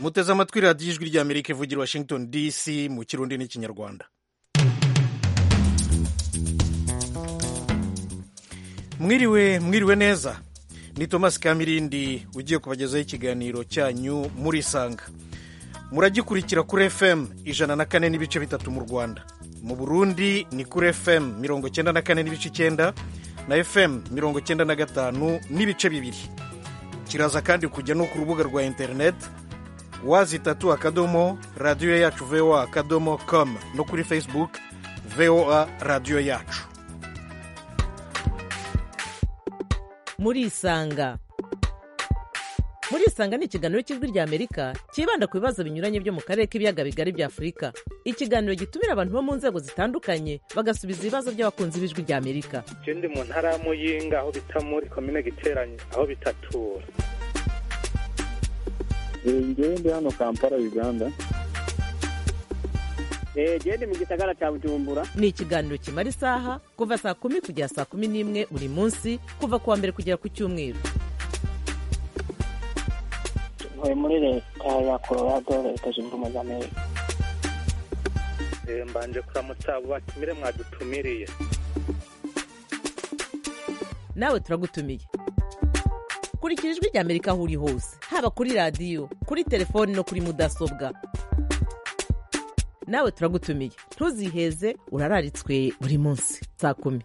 muteze amatwi radiyo ijwi ry'amerika ivugira washington dc mu kirundi n'ikinyarwanda mwiriwe mwiriwe neza ni thomas kamirindi ugiye kubagezaho ikiganiro cyanyu murisanga muragikurikira kuri fm ijana na kane n'ibice bitatu mu rwanda mu burundi ni kuri fm mirongo cyenda na kane n'ibice icyenda na fm mirongo cyenda na gatanu n'ibice bibiri kiraza kandi kujya no ku rubuga rwa interineti wazi itatu akadomo radiyo yacu voa akadomo com no kuri facebook voa radiyo yacu murisanga murisanga ni ikiganiro cy'ijwi ry'amerika cyibanda ku bibazo binyuranye byo mu karere k'ibiyaga bigari bya afurika ikiganiro gitumira abantu bo mu nzego zitandukanye bagasubiza ibibazo by'abakunzi b'ijwi ry'amerika ndi mu ntara ya muyinga aho bita muri komine giteranye aho bitatura ngewe ndi hano kampala uganda gende mu gisagara cya bujumbura ni ikiganiro kimara isaha kuva saa kumi kugera saa kumi n'imwe buri munsi kuva ku wa mbere kugera ku cyumweru ntuye muri leta ya colorado leta zunze ubumwe za amerika mbanje kuramutsa abo batumire mwadutumiriye nawe turagutumiye kurikira ijwi ry'amerika aho uri hose haba kuri radiyo kuri telefoni no kuri mudasobwa nawe turagutumiye ntuziheze urararitswe buri munsi saa kumi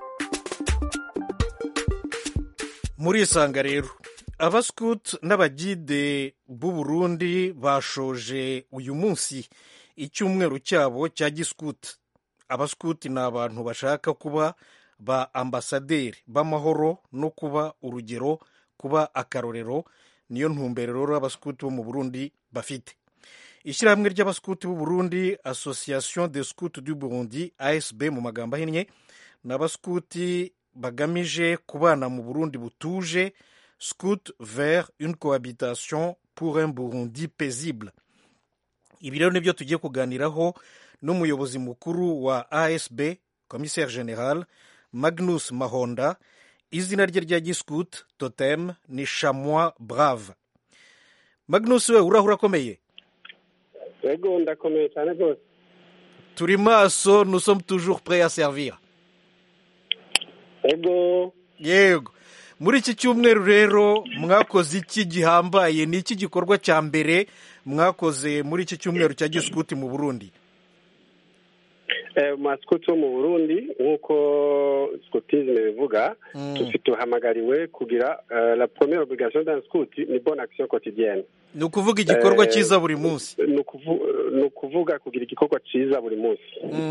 murisanga rero abasikuti n'abagide b'u Burundi bashoje uyu munsi icyumweru cyabo cya gisikuti abasikuti ni abantu bashaka kuba ba ambasaderi b'amahoro no kuba urugero kuba akarorero niyo ntumbero rero abasikuti bo mu burundi bafite ishyirahamwe ry'abasikuti b'u Burundi association de scout du burundi asb mu magambo ahinnye ni abasikuti bagamije kubana mu burundi butuje scout vers une cohabitation pour un burundi paisible ibi rero nibyo tugiye kuganiraho n'umuyobozi mukuru wa asb commissaire general magnus mahonda izina rye rya giscout totem ni chamois brave magnus we urahura akomeye yego ndakomeye cyane rwose turi maso nous sommes toujours prêts à servir yego yego muri iki cyumweru rero mwakoze iki gihambaye ni iki gikorwa cya mbere mwakoze muri iki cyumweru cya gisikuti mu burundi masikuti wo mu burundi nk'uko sikutizime bivuga duhamagariwe kugira la première obligation d'un scout ni bonne action quotidienne ni ukuvuga igikorwa cyiza buri munsi ni ukuvuga kugira igikorwa cyiza buri munsi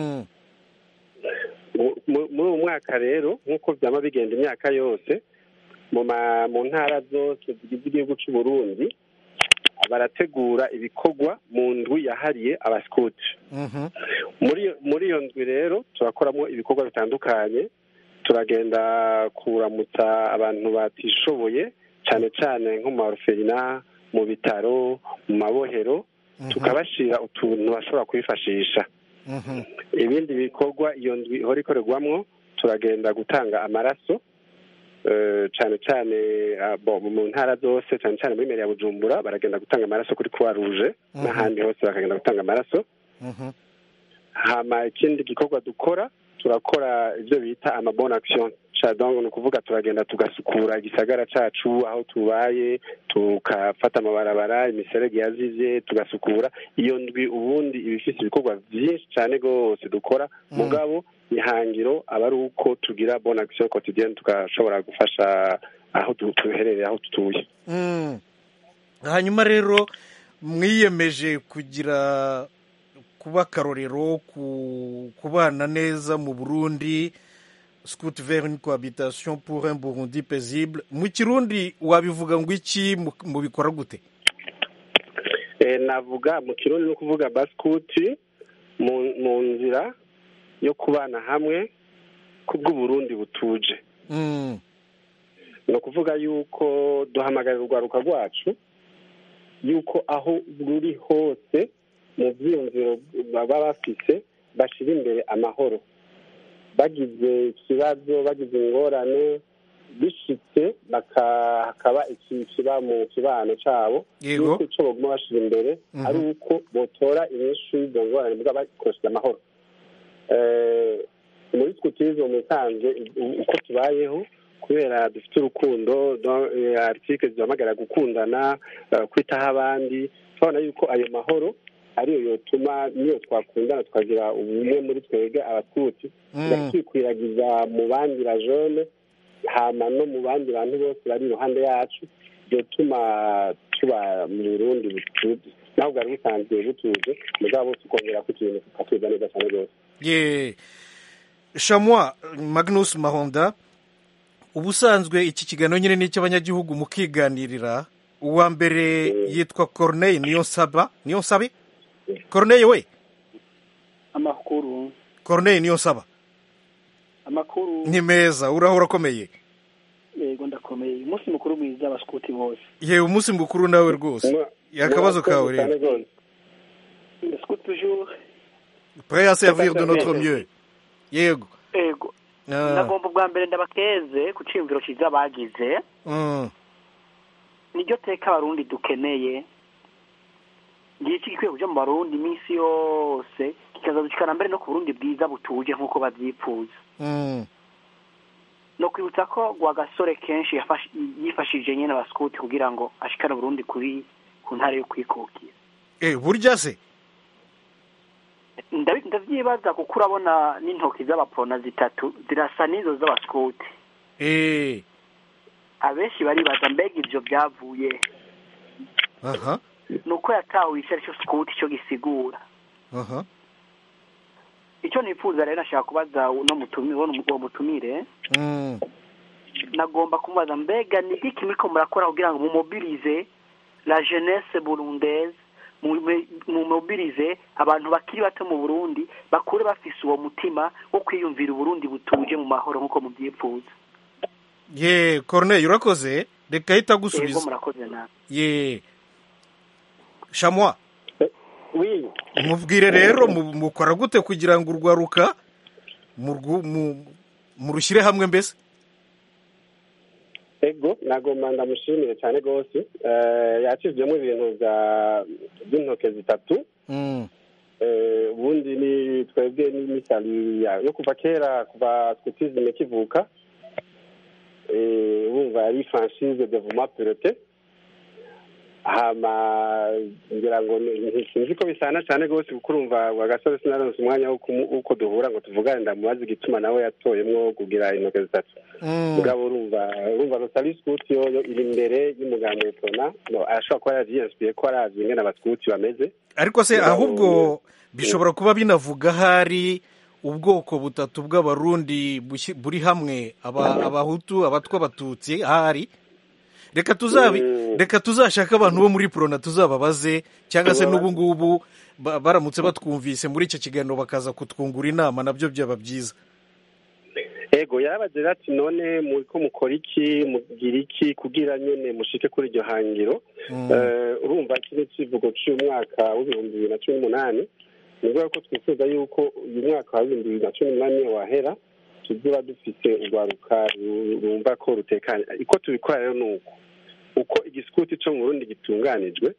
muri uyu mwaka rero nk'uko byaba bigenda imyaka yose mu ntara zose zigize igihugu cy'u Burundi barategura ibikorwa mu ndwi yahariye abasikuti muri iyo ndwi rero turakoramo ibikorwa bitandukanye turagenda kuramutsa abantu batishoboye cyane cyane nko mu maruferina mu bitaro mu mabohero tukabashyira utuntu bashobora kwifashisha ibindi bikorwa iyo ndwi ihora ikorerwamo turagenda gutanga amaraso cyane cyane mu ntara zose cyane cyane muri meri ya bujumbura baragenda gutanga amaraso kuri croix rouge n'ahandi hose bakagenda gutanga amaraso hama ikindi gikorwa dukora turakora ibyo bita amabona action ni ukuvuga turagenda tugasukura igisagara cyacu aho tubaye tukafata amabarabara imiserege yazize tugasukura iyo ndwi ubundi iba ifite ibikorwa byinshi cyane rwose dukora mugabo ihangiro aba ari uko tugira bona action quotidienne tugashobora gufasha aho duherereye aho dutuye hanyuma rero mwiyemeje kugira kuba akarorero kubana neza mu burundi scout vers une cohabitation pour un burundi paisible mu kirundi wabivuga ngo iki mubikora gute navuga mu kirundi no kuvuga basikuti mu nzira yo kubana hamwe ku bw'uburundi butuje ni ukuvuga yuko duhamagarira urwaruka rwacu yuko aho ruri hose mu byiyumviro baba bafite bashyira imbere amahoro bagize ikibazo bagize ingorane bishitse baka- hakaba iki kiba mu kibano cabo Yego. yuko ico baguma bashira imbere Mhm. ari uko botora inyishu y'izo ngorane muga bakoresheje amahoro Eh, muri scoutisme mu bisanzwe u- uko tubayeho kubera dufite urukundo do- eh, article zihamagara gukundana eh, kwitaho abandi turabona yuko ayo mahoro ariyo yotuma niyo twakundana tukagira ubumwe muri twebwe abaskuti Mm. tukikwiragiza mu bandi bajone hama no mu bandi bantu bose bari iruhande yacu byotuma tuba mu burundi butuje naho bwari busanzwe butuje mugabo tukongera ko ikintu tukatuza neza cyane rwose ye shamwa magnus mahonda ubusanzwe iki kiganiro nyine ni icy'abanyagihugu mukiganirira uwa mbere yitwa corneille niyo nsaba niyo nsabe corneille we amakuru corneille niyo nsaba amakuru ni meza urahora akomeye yego ndakomeye umunsi mukuru mwiza abaskuti bose yewe umunsi mukuru nawe rwose akabazo kawe cyane rero rwose scout toujours prêt à servir de notre mieux yego ego Ah, ndagomba ubwa mbere ndabakeze ku ciyumviro cyiza bagize mm, niryo teka abarundi dukeneye ngiye iki gikwiye kuja mu barundi iminsi yose kikazadushikana mbere no ku burundi bwiza butuje nk'uko babyifuza mm, no kwibutsa ko rwagasore kenshi yafash- yifashishije nyene abaskuti kugira ngo ashikane uburundi kuri ku ntara yo kwikukira eh burya se Ndabi- ndavyibaza kuko urabona n'intoki z'abaprona zitatu zirasa n'izo z'abaskuti eh abenshi baribaza mbega ivyo byavuye aha ni uko yatawe ico ari cyo sikuti cyo gisigura aha icyo nifuza rero nashaka kubaza uno mutumi uwo uwo mutumire mm, nagomba kumubaza mbega ni iki muriko murakora kugira ngo mumobirize la jeunesse burundaise mu- mumobirize abantu bakiri bato mu burundi bakure bafise uwo mutima wo kwiyumvira uburundi butuje mu mahoro nk'uko mubyifuza ye corneille urakoze reka ahita yego agusubiza murakoze nawe ye shamwa oui mubwire rero mu- mukora gute kugira ngo urwaruka murwu- mu- murushyire hamwe mbese ego nagomba ndamushimire cyane rwose Eh, yakijemo ibintu bya- by'intoke zitatu Mm, Eh, ubundi ni twebwe n'imisali yo kuva kera kuva scoutisme kivuka Eh, wumva ari franchise devuma pilote hama ngira ngo ni- sinzi ko bisana cyane rwose kuko urumva wagasore sinaronse umwanya wo kumu- w'uko duhura ngo tuvugane ndamubaza igituma nawe yatoyemwo kugira intoke zitatu mm, mugabo urumva urumva rotari sikuti yo yo iri imbere y'umuganga witona no arashobora kuba yavyiyinsipiye ko aravye ingene abasikuti bameze ariko se Mugabo- ahubwo bishobora kuba binavuga hari ubwoko butatu bw'abarundi bushyi- buri hamwe aba- abahutu abatwa abatutsi ahari reka tuzabi Mm. reka tuzashake abantu bo muri prona tuzababaze cyangwa se Tubabaze. n'ubu ngubu ba- baramutse batwumvise muri icyo kiganiro bakaza kutwungura inama nabyo byaba byiza ego yarabagira ati none muriko mukora iki mugira iki kugira nyene mushike kuri iryo hangiro Mm, Eh, urumva kino kivugo c'umwaka w'ibihumbi bibiri na cumi n'umunani ni ukuvuga ko twifuza yuko uyu mwaka wa bibiri na cumi n'umunani wahera tuzoba dufise urwaruka ru- rumva ko rutekanye uko tubikora rero ni uko uko igisikuti co mu burundi gitunganijwe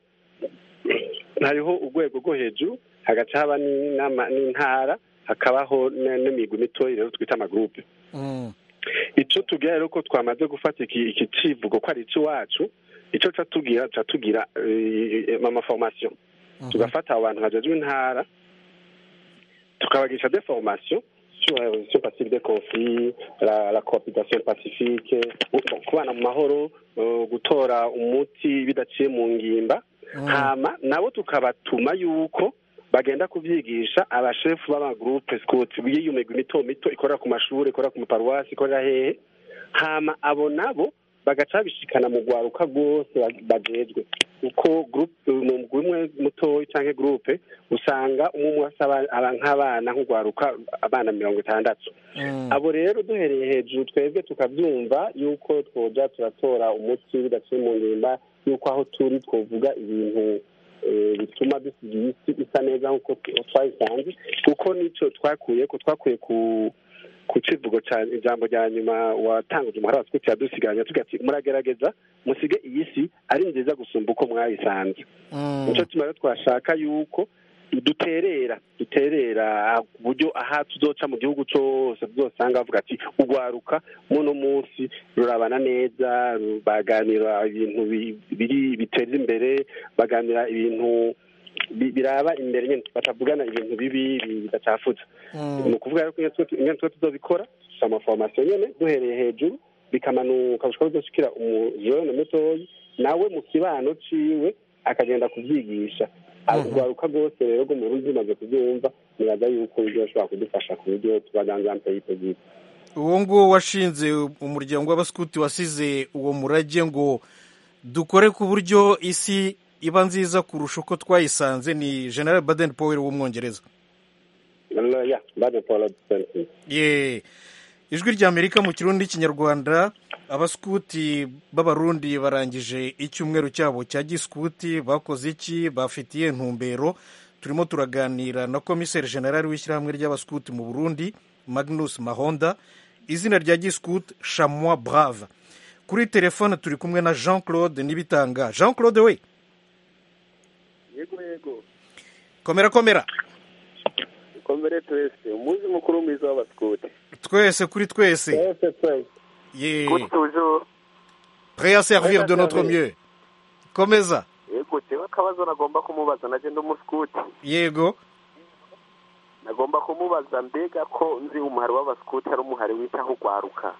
hariho urwego rwo hejuru hagaca haba n'inama- n'intara hakabaho n- n'imigwi mitoyi rero twita amagurupe mm, ico tugira rero ko twamaze gufata iki iki civugo ko ari iwacu ico ca tugira ca tugira eh, amaformation mhm. tugafata abo bantu bajejwe intara tukabagisha des formations sur la résolution pacifique des conflits la, la cohabitation pacifique gu- kubana mu mahoro eh, gutora umuti bidaciye mu ngimba Mm. hama nabo tukabatuma yuko bagenda kubyigisha abashefu b'amagroupe scout y'iyo migwi mito mito ikorera ku mashuri ikorera ku maparuwasi ikorera hehe hama abo nabo bagaca babishikana mu rwaruka rwose ba- bajejwe uko groupe mu mugwi umwe mutoyi canke groupe usanga umwe umwe asaba aba- nk'abana nk'urwaruka abana mirongo itandatu Mm. abo rero duhereye hejuru twebwe tukabyumva yuko twoja turatora umuti bidaciye mu ngimba yuko aho turi twovuga ibintu eh, bituma dusiga isi isa neza nk'uko twayisanze kuko nico twakuye ko twakuye ku ku kivugo cya ijambo rya nyuma watanguje umuhara wa sikuti yadusigaranye tugira ati muragerageza musige iyi si ari nziza gusumba uko mwayisanze nicyo tuma rero twashaka yuko duterera duterera ku buryo aha tuzoca mu gihugu cyose tuzosanga bavuga ati urwaruka muno munsi rurabana neza baganira ibintu biri biteza imbere baganira ibintu biraba imbere nyine batavugana ibintu bibi bidacafuza ni ukuvuga rero ko ingene twe tuzobikora dufite amaforomasiyo nyine duhereye hejuru bikamanuka bishobora kuzoshikira umujene mutoyi nawe mu kibano ciwe akagenda kubyigisha urwaruka rwose rero rwo mu rundi rumaze kubyumva nibaza yuko ibyo bashobora kudufasha ku buryo tubaganza mpeyite bwiza uwo nguwo washinze umuryango w'abasikuti wasize uwo murage ngo dukore ku buryo isi iba nziza kurusha uko twayisanze ni general baden powell w'umwongereza ye ijwi ry'amerika mu kirundi n'ikinyarwanda abasikuti b'abarundi barangije icyumweru cyabo cya gisikuti bakoze iki bafitiye intumbero turimo turaganira na komiseri generali w'ishyirahamwe ry'abasikuti mu burundi magnus mahonda izina rya gisikuti shamwa brave kuri telefone turi kumwe na jean claude nibitanga jean claude we yego yego komera komera komere twese umunsi mukuru mwiza w'abasikuti twese kuri twese ye prêt à servir de notre mieux komeza yego jewe akabazo nagomba kumubaza naje ndi umusikuti yego nagomba kumubaza mbega ko nzi umuhari w'abasikuti ari umuhari witaho urwaruka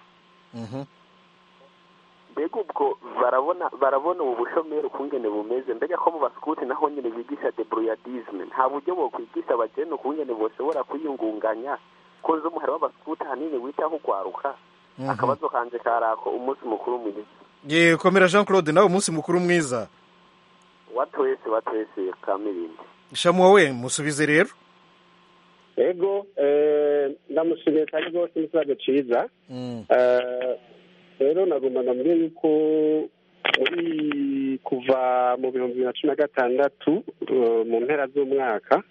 mbega ubwo barabona barabona ubu bushomeri ukungene bumeze mbega ko mu basikuti naho nyine bigisha deburuyadizme nta buryo bokwigisha abageni ukungene boshobora kwiyungunganya ko nzi umuhari w'abasikuti ahanini witaho urwaruka akabazo kanje karako umunsi mukuru mwiza ye komera jean claude nawe umunsi mukuru mwiza wa twese wa twese kamirindi shamuwa we musubize rero ego ndamushimiye cyane rwose n'ikibazo cyiza rero nagomba ndamubwira yuko muri kuva mu bihumbi bibiri na cumi na gatandatu mu mpera z'umwaka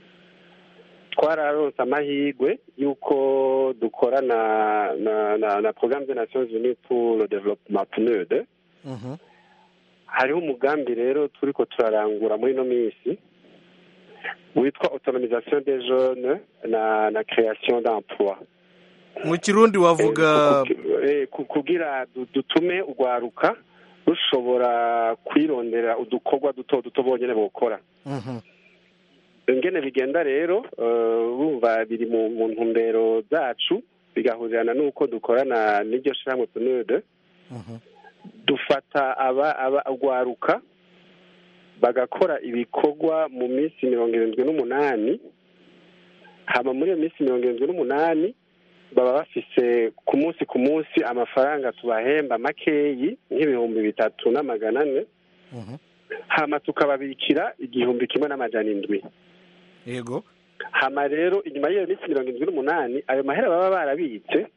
twararonse amahirwe y'uko dukorana na na na porogaramu de nations unies pour le développement pnud hariho umugambi rero turi ko turarangura muri ino minsi witwa autonomisation des jeunes na na création d'emploi mu kirundi wavuga kugira dutume urwaruka rushobora kwirondera udukorwa duto duto bonyine bukora ingene bigenda rero bumva biri mu ntumbero zacu bigahurirana n'uko dukorana n'iryo shyirahamwe punude dufata aba urwaruka bagakora ibikorwa mu minsi mirongo irindwi n'umunani hama muri iyo minsi mirongo irindwi n'umunani baba bafise ku munsi ku munsi amafaranga tubahemba makeyi nk'ibihumbi bitatu n'amagana ane hama tukababikira igihumbi kimwe n'amajana indwi yego hama rero inyuma y'iyo minsi mirongo irindwi n'umunani ayo mahera baba barabitse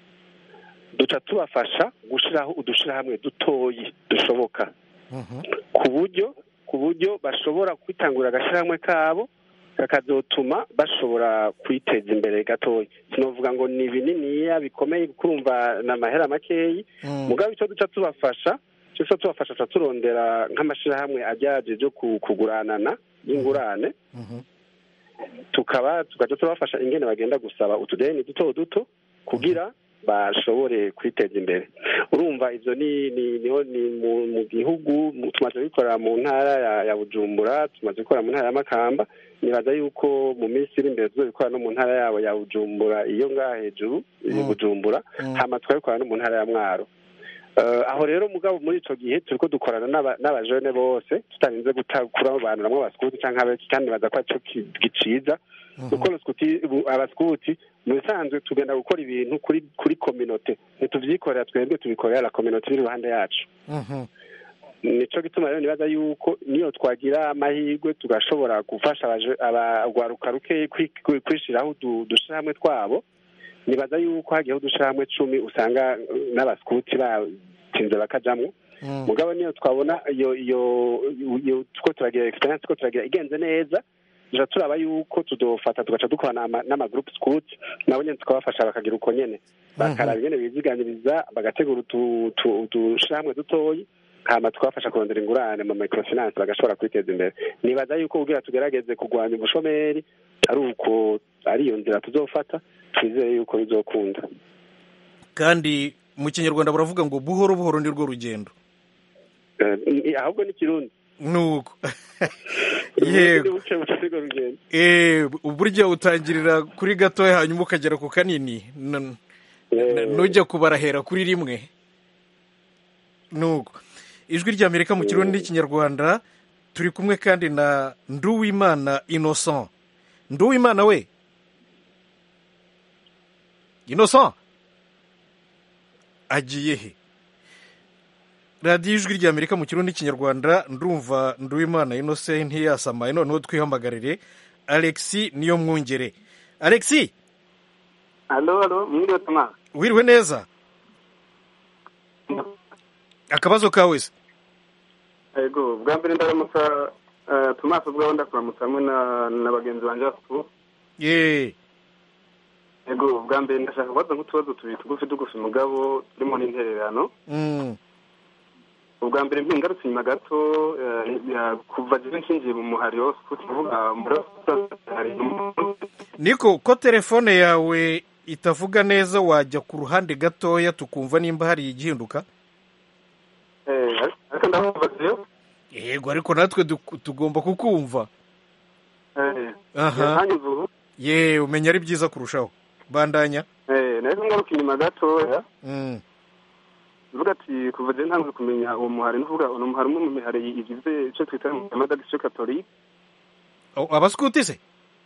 duca tubafasha gushyiraho udushirahamwe dutoyi dushoboka ku buryo ku buryo bashobora kwitangurira agashyirahamwe kabo kakazotuma bashobora kwiteza imbere gatoya sinavuga ngo ni bininiya bikomeye kurumva ni amahera makeyi mugabo icyo duca tubafasha icyo duca tubafasha tuca turondera nk'amashyirahamwe ajyaje byo kuguranana y'ingurane tukaba tugaca tubafasha ingene bagenda gusaba utudeni duto duto kugira bashobore kwiteza imbere urumva ibyo ni niho ni mu gihugu tumaze gukorera mu ntara ya bujumbura tumaze gukora mu ntara ya makamba nibaza yuko mu minsi iri imbere tuzabikora no mu ntara yabo ya bujumbura iyo ngaha hejuru ya bujumbura hama tukabikora no mu ntara ya mwaro aho rero mugabo muri icyo gihe turi ko dukorana n'abajene bose tutarinze kurobanuramwo abasikuti cyangwa abaki kandi baza ko aricyo giciza kuko abasikuti mu bisanzwe tugenda gukora ibintu kuri kuri kominote ntitubyikorera twebwe tubikorera la kominote iri iruhande yacu nicyo gituma rero nibaza yuko niyo twagira amahirwe tugashobora gufasha abagwaruka ruke kwishyiraho udushyirahamwe twabo nibaza yuko hagiyeho udushyirahamwe cumi usanga n'abasikuti batinze bakajamwo mugabo niyo twabona iyo iyo two turagira egisperiyanse two turagira igenze neza duca turaba yuko tudofata tugaca dukorana n'ama- n'amagroup scout nabo nyene tukabafasha bakagira uko nyene bakaraba ingene biziganiriza bagategura utu- utu- udushirahamwe dutoyi hama tukabafasha kurondera ingurane mu microfinance bagashobora kwiteza imbere nibaza yuko kugira tugerageze kurwanya ubushomeri ari uko ari iyo nzira tuzofata twizeye yuko bizokunda kandi mu kinyarwanda baravuga ngo buhoro buhoro ni rwo rugendo Eh, ni- ahubwo ni kirundi nuko yego buce buce nirwo rugendo Eh, burya utangirira kuri gatoya hanyuma ukagera ku kanini N- n- nujya kubarahera kuri rimwe nuko ijwi ry'amerika mu kirundi n'ikinyarwanda turi kumwe kandi na nduwimana innocent nduwimana we innocent agiye he radiyo ijwi ry'amerika mu kirundi n'ikinyarwanda ndumva nduwimana innocent ntiyasamaye noneho twihamagarire alexi niyo mwungere alexi alo alo mwiriwe tuma wiriwe neza akabazo kawe se yego bwa mbere ndaramutsa eh, tomasi ubwaho ndakuramutsa hamwe na na bagenzi banjye basuku ye yego bwa mbere ndashaka kubaza nk'utubazo tubiri tugufi tugufi mugabo turimo n'intererano Mm. ubwa mbere mpingarutse inyuma gato eh, ya- kuva jewe nshingiye mu muhari wose kuvuga muri hari niko ko telefone yawe itavuga neza wajya ku ruhande gatoya tukumva nimba hari igihinduka eh, ariko ndakumva jewe yego ariko natwe duk- tugomba kukumva eh, aha hanyuze ubu ye umenya ari byiza kurushaho bandanya eh, nahise ngaruka inyuma gatoya Mm. uvuga ati kuva jewe ntanguye kumenya uwo muhari nuvuga uno muhari umwe mu mihari igize icyo twita amadagisiyo katolike Oh, abaskuti se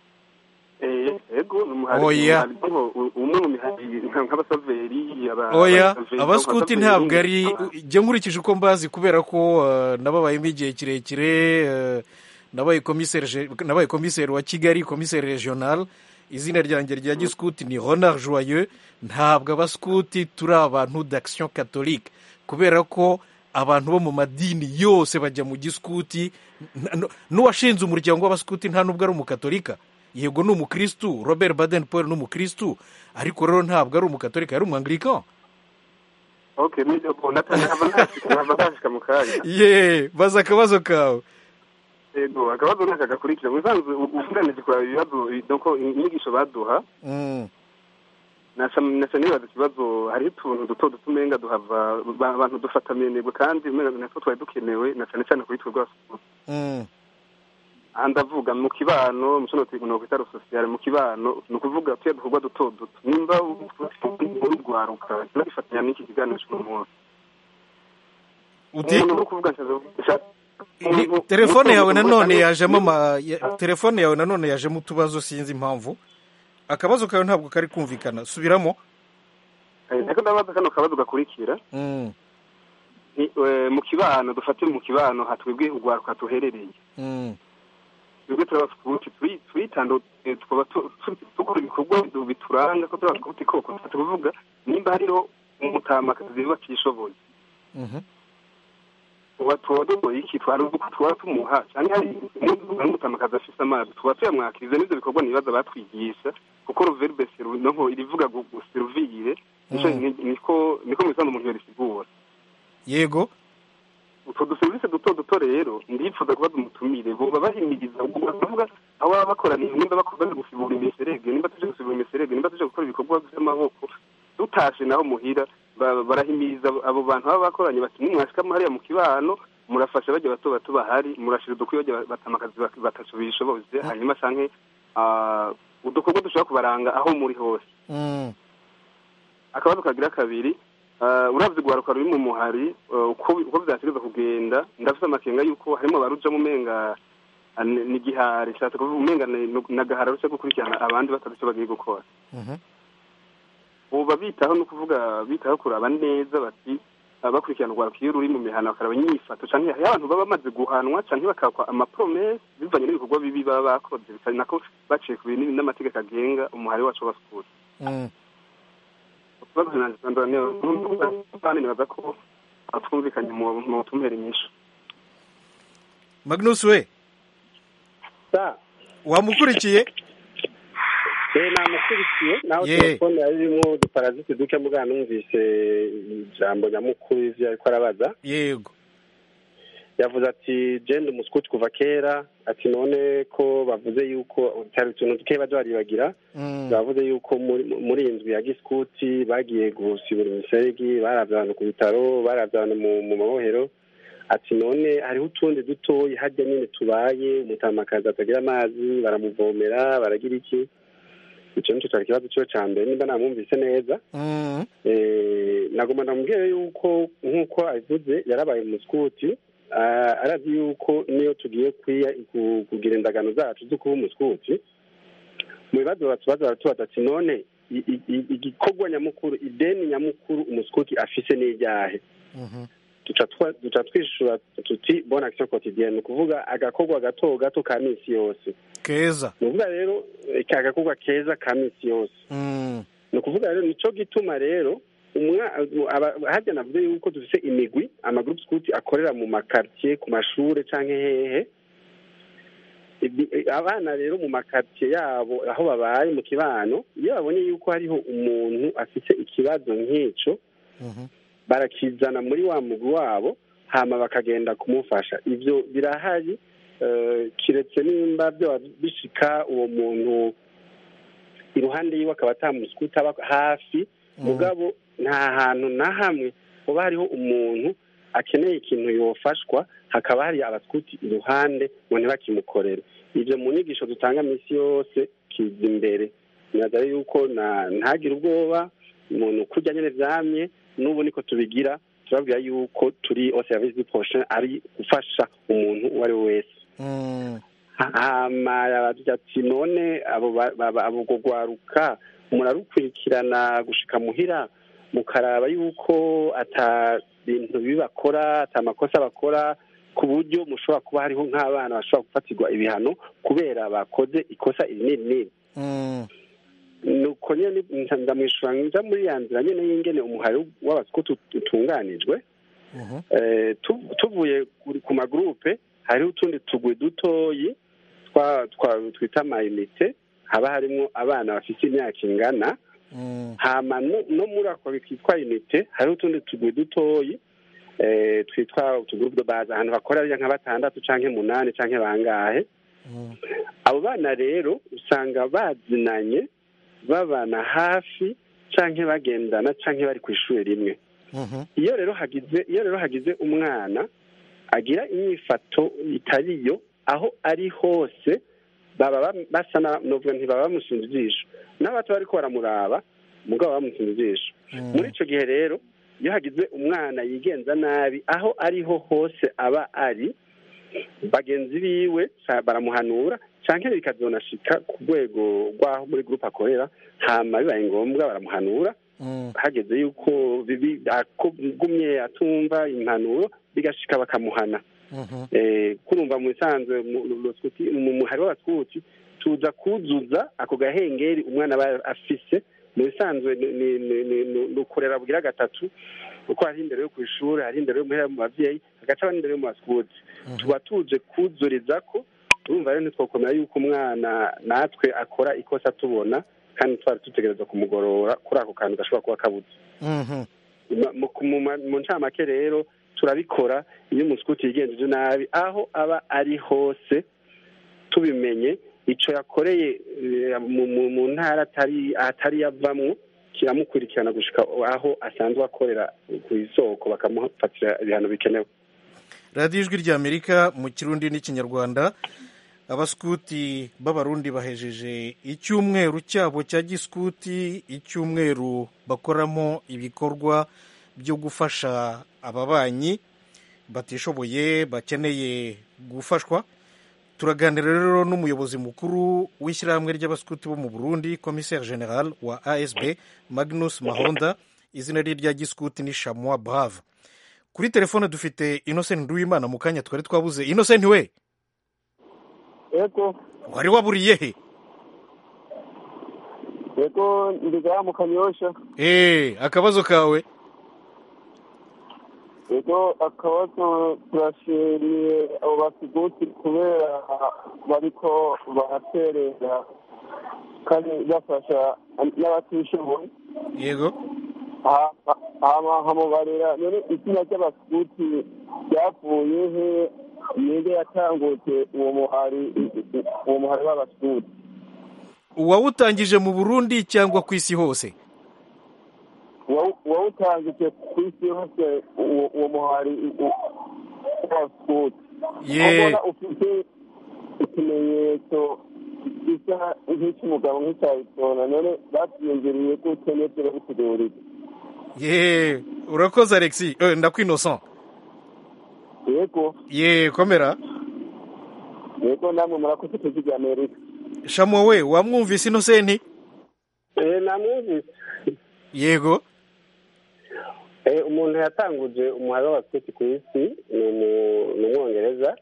Eh, ego ni umuhari Oya. umuhari niho u- umwe mu mihari nka- nk'abasaveri aba- oya abasaveri, abaskuti abasaveri, ntabwo ari aba- jya nkurikije uko mbazi kubera ko eh, nababayemo igihe kirekire eh, nabaye komiseri je- nabaye komiseri wa kigali komiseri regional izina ryanjye rya giskuti ni honard joyeux ntabwo abaskuti turi abantu d'action catholique kubera ko abantu bo mu madini yose bajya mu giskuti n- n- n'uwashinze umuryango w'abaskuti nta nubwo ari umukatolika yego ni umukristu robert baden paul ni umukristu ariko rero ntabwo ari umukatolika yari umwanglikani okay ni ubwo natanye nkava ntashika nkava ntashika mu kanya ye baza akabazo kawe ego akabazo ntaka gakurikira mu bisanzwe u- uvuganije kuraba ibibazo nuko inyigisho baduha Mm, naca naca nibaza ikibazo hariho utuntu duto duto umenga duhava ba- abantu dufata menebwe kandi umenga natwo twari dukenewe na cane cane kuri twe rwasuku mm, aha ndavuga mu kibano mu kino kintu nokwita rusosiyale mu kibano ni ukuvuga tuya dukorwa duto duto nimba urugwaruka nagifatanya n'iki kiganiro cy'uno munsi uti umuntu uri kuvuga nshaka Ni- telefone yawe nanone yajemo ama- ya- telefone yawe nanone yajemo utubazo sinzi impamvu akabazo kawe ntabwo kari kumvikana subiramo ariko ndabaza kano kabazo gakurikira Mm, Ni, eh, mu kibano dufate mu kibano hatwebwe urwaruka tuherereye mm, twebwe turabasukuti twitandu tukaba tu- tu- dukora ibikorwa bidu- bituranga ko turabasukuti koko dufate kuvuga nimba hariho umutamakazi batishoboye mhm, uba tuba dukoye iki twari uko tuba tumuha cyangwa hari n'umutamakazi afise amazi tuba tuyamwakiriza n'ivyo bikorwa nibaza batwigisha kuko ruverbe seru nonko irivuga gu- guseruvire nico Mm. ni- niko niko mu bisanzwe umuntu yorisigura yego utwo duserivisi duto duto rero ndifuza kubaza umutumire boba bahimiriza kuvuga aho baba bakoraniye nimba bakoze gusibura imiserege nimba tuje gusibura imiserege nimba tuje gukora ibikorwa by'amaboko dutashe naho muhira ba- barahimiriza abo- abo bantu baba bakoranye bati nimwashikamo hariya mu kibano murafasha bajya bato bato bahari murashira udukwiye bajya batamakazi batatu bishoboze hanyuma canke ah, udukorwa dushobora kubaranga aho muri hose Mm, akabazo kagira kabiri uh, uravye urwaruka ruri mu muhari uh, uko uko vyategereza kugenda ndafise amakenga yuko harimo abarujamo umenga ah, ni ni igihari nshatse kuvuga umenga ni- ni- nagahara ruca gukurikirana abandi batazi ico bagiye gukora mhm, ubu babitaho ni ukuvuga bitaho kuraba neza bati ah, bakurikirana urwaruka iyo ruri mu mihana bakaraba inyifato canke hariho abantu baba bamaze guhanwa canke bakakwa amapromese bivanye n'ibikorwa bibi baba bakoze bitari nako baciye ku bintu n'amategeko agenga umuhari wacu w'abasukura mm. ikibazo nanjye nibaza ko twumvikanye mu butumire nyinshi magnus we sa wamukurikiye eh namukurikiye naho Ye. telefone yari irimo uduparaziti duke mugana numvise ijambo nyamukuru ivyo ariko arabaza yego yavuze ati jende umuskuti kuva kera ati none ko bavuze yuko cyari utuntu duke baje baribagira Mm. bavuze yuko muri muri iyi nzu ya gisikuti bagiye gusibura imiseregi baravye abantu ku bitaro baravye abantu mu mu mabohero ati none hariho utundi dutoyi harya nyine tubaye umutamakazi atagira amazi baramuvomera baragira iki ico nico cari ikibazo ciwe ca mbere nimba namwumvise neza Mm. Eh, nagomba ndamubwire yuko nk'uko abivuze yarabaye umuskuti ah, arazi yuko niyo tugiye kwiya ku- kugira indagano zacu zo kuba umuskuti mu bibazo batubaza baratubaza ati none i- i- i- igikorwa nyamukuru ideni nyamukuru umuskuti afise n'iryahe Mhm. duca twa- duca twishura tuti bona action quotidienne ni ukuvuga agakorwa gato gato ka minsi yose keza ni ukuvuga rero eh, ka gakorwa keza ka minsi yose Mm. ni ukuvuga rero nico gituma rero umwa- aba- harya navuze yuko dufise imigwi amagroup scout akorera mu makartier ku mashure canke hehe Ibi- abana rero mu makartier yabo aho babaye mu kibano iyo babonye yuko hariho umuntu afise ikibazo nk'ico Mhm. barakizana muri wa mugwi wabo hama bakagenda kumufasha ivyo birahari eh, kiretse nimba vyoba bishika uwo muntu iruhande yiwe akaba atamusikuta aba hafi mugabo nta hantu na hamwe hoba hariho umuntu akeneye ikintu yofashwa hakaba hari abasikuti iruhande ngo ntibakimukorere ivyo mu nyigisho dutanga minsi yose kiza imbere niraza yuko na- ntagire ubwoba umuntu kurya nyene vyamye n'ubu niko tubigira turabwira yuko turi au service du prochain ari gufasha umuntu uwo ari we wese Mm. hama yabagira ati none abo ba- ba- ba- abo gwaruka murarukurikirana gushika muhira mukaraba yuko ata bintu bibi bakora ata makosa bakora ku buryo mushobora kuba hariho nk'abana bashobora gufatirwa ibihano kubera bakoze ikosa iri n'iri n'iri Mm. nuko nyene nca ndamwishura nja muri ya nzira nyene y'ingene umuhari w'abasikuti utunganijwe Mhm. Eh, tu- tuvuye kuri- ku magurupe hariho utundi tugwi dutoyi twa twa- twita amayinite haba harimwo abana bafite imyaka ingana Mm. hama no no muri ako twitwa inite hariho utundi tugwi dutoyi eh, twitwa utugurupe de base ahantu bakora nka batandatu canke munani canke bangahe Mm. abo bana rero usanga bazinanye babana hafi canke bagendana canke bari ku ishuri rimwe Mhm. iyo rero hagize iyo rero hagize umwana agira inyifato itariyo aho ari hose baba bam- basa na novuga ntibaba bamushinze ijisho n'abato bariko baramuraba mugabo bamushinze ijisho Mm. muri ico gihe rero iyo hagize umwana yigenza nabi aho ariho hose aba ari bagenzi biwe ca- baramuhanura canke bikazonashika ku rwego rw'aho muri gurupe akorera hama bibaye ngombwa baramuhanura Mm. hageze yuko bibi agumye atumva impanuro bigashika bakamuhana Mhm. eh kurumva mu bisanzwe mu mu- mu- mu muhari w'abaskuti tuza kuzuza ako gahengeri umwana aba afise mu bisanzwe ni- ni- ni- ni ni- ni ukurera bugira gatatu kuko hari indero yo ku ishuri hari indero yo muhera mu bavyeyi hagaca haba n'indero yo mu baskuti tuba tuje kuzuriza ko urumva rero ntitwokomera yuko umwana natwe akora ikosa tubona kandi twari dutegereza kumugorora kuri ako kantu gashobora kuba kabuze Mhm. Ma- mu- mu ma- mu ncamake rero turabikora iyo umusikuti yigenjeje nabi aho aba ari hose tubimenye ico yakoreye eh, mu- mu mu ntara atari atari yavamwo kiramukurikirana gushika aho asanzwe akorera ku isoko bakamufatira ibihano bikenewe radiyo ijwi ry'amerika mu kirundi n'ikinyarwanda abasikuti b'abarundi bahejeje icyumweru cyabo cya gisikuti icyumweru bakoramo ibikorwa byo gufasha ababanyi batishoboye bakeneye gufashwa turaganira rero n'umuyobozi mukuru w'ishyirahamwe ry'abasikuti bo mu burundi komiseri general wa asb magnus mahonda izina rye rya gisikuti ni shamwa brave kuri telefone dufite innocent nduwimana mu kanya twari twabuze innocent we yego wari waburiye he yego ndigaya mu kanyosha Eh, akabazo kawe ego akabazo turashimiye abo basiguti kubera bariko baraterera kandi bafasha n'abatishoboye yego hama nkamubarira none izina ry'abasikuti ryavuye he ninde yatanguje uwo muhari uwo muhari w'abasikuti uwawutangije mu burundi cyangwa ku isi hose uwawutangije ku isi yose uwo muhari w'abasikuti ye mbona ufite ikimenyetso gisa nk'icy'umugabo nk'icyayitona none babyiyongereye gutyo n'ibyo babitugurira ye urakoze alexi eh, ndakwinosan yego ye komera yego namwe murakoze tuzi rya amerika shamo we wamwumvise inosenti Eh, namwumvise yego Eh, umuntu yatanguje umuhari w'abaskuti ku isi ni umu- ni umwongereza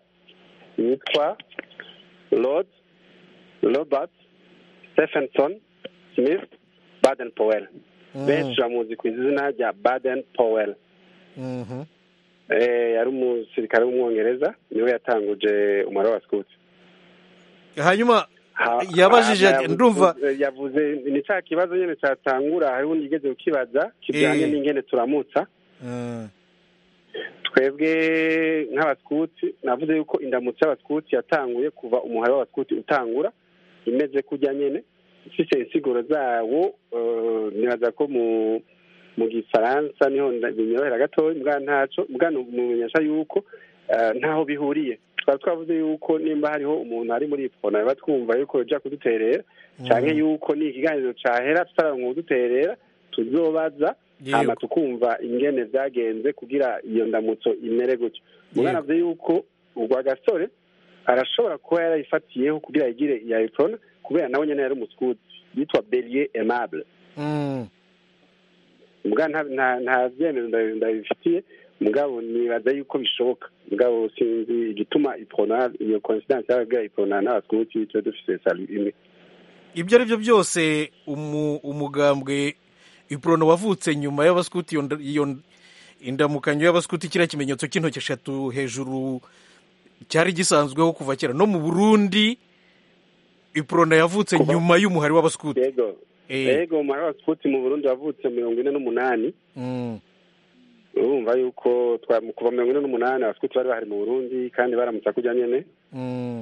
yitwa lord robert stephenson smith baden powell benshi bamuzi ku izina rya baden powell Mhm. Eh, yari umusirikare w'umwongereza niwe yatanguje umuhari w'abaskuti hanyuma Ha- yabajije ha- ati, yavuze- ndumva yavuze ni cya kibazo nyine cyatangura hariho undi yigeze kukibaza kijyanye Eh. n'ingene turamutsa Mm. twebwe nk'abaskuti navuze yuko indamutso y'abaskuti yatanguye kuva umuhari w'abaskuti utangura imeze kujya nyene ifise insiguro zawo eh, nibaza ko mu mu gifaransa niho nda- binyorohera gatoya mbwa ntaco mbwa mumenyesha yuko eh, ntaho bihuriye twari twavuze yuko nimba hariho umuntu ari muri ipfona biba twumva yuko yoja kuduterera canke yuko ni ikiganiro cahera tutaronka uduterera tuzobaza hama yego tukumva ingene vyagenze kugira iyo ndamutso imere gutyo mugana avuze yuko urwa gasore arashobora kuba yarayifatiyeho kugira yigire iya iprona kubera nawe nyene yari umuskuti yitwa belier aimable Mm. muga nta nta- nta vyemezo ndabi- ndabifitiye mugabo nibaza yuko bishoboka mugabo sinzi igituma iprona iyo coincidence yababwira iprona n'abaskuti twe dufise salu imwe ibyo ari byo byose umu- umugambwe iprono wavutse nyuma y'abaskuti iyo nda- iyo indamukanyo y'abaskuti kiriya kimenyetso cy'intoki eshatu hejuru cyari gisanzweho kuva kera no mu burundi iprono yavutse Kuva- nyuma y'umuhari w'abaskuti yego Eh, yego umubare w'abaskuti mu burundi wavutse mirongo ine n'umunani mm, urumva yuko twa- kuva mirongo ine n'umunani abaskuti bari bahari mu burundi kandi baramutsa kujya nyene mm.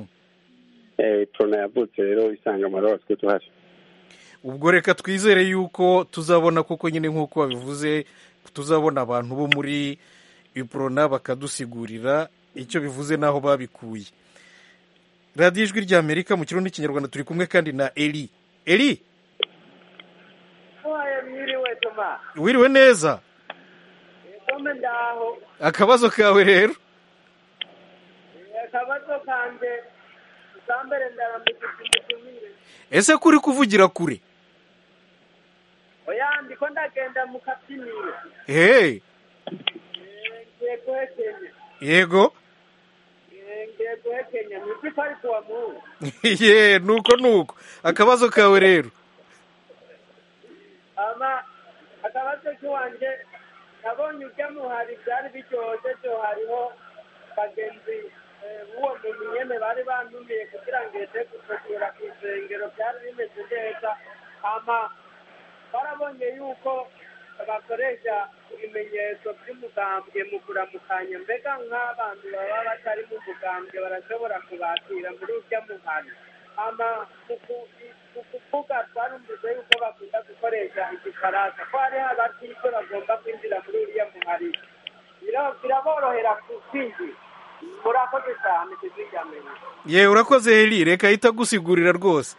eh, prona yavutse rero isanga umubare w'abaskuti uhari ubwo reka twizere yuko tuzabona koko nyine nk'uko babivuze tuzabona abantu bo muri iprona bakadusigurira icyo bivuze n'aho babikuye radiyo ijwi ry'amerika mu kirundi n'ikinyarwanda turi kumwe kandi na eri eri mwiriwe toma wiriwe neza kome ndaho akabazo kawe rero akabazo kanje ubwambere ndaramutse umutumire ese kuri kuvugira kure oya ndiko ndagenda mu kabyiniro hey Eh, ngiye guhekenya yego Eh, ngiye guhekenya mwisi ko ari kuwa mungu ye nuko nuko akabazo kawe rero ama akabazo k'iwanje nabonye urya muhari byari biryoshye byo hariho bagenzi eh, b'uwo muntu nyene bari bantumiye kugira ngo eze gutegura ku isengero byari bimeze neza ama barabonye yuko bakoresha ibimenyetso by'umugambwe mu kuramukanya mbega nk'abantu baba batari mu mugambwe barashobora kubakira muri urya muhari ama mu ku- mu kuvuga twarumvise yuko bakunda gukoresha igifaransa ko hariho abatike bagomba kwinjira muri uriya muhari Bira- biraborohera ku- kwinjira murakoze cyane tuzigamere ye urakoze eri reka ahita agusigurira rwose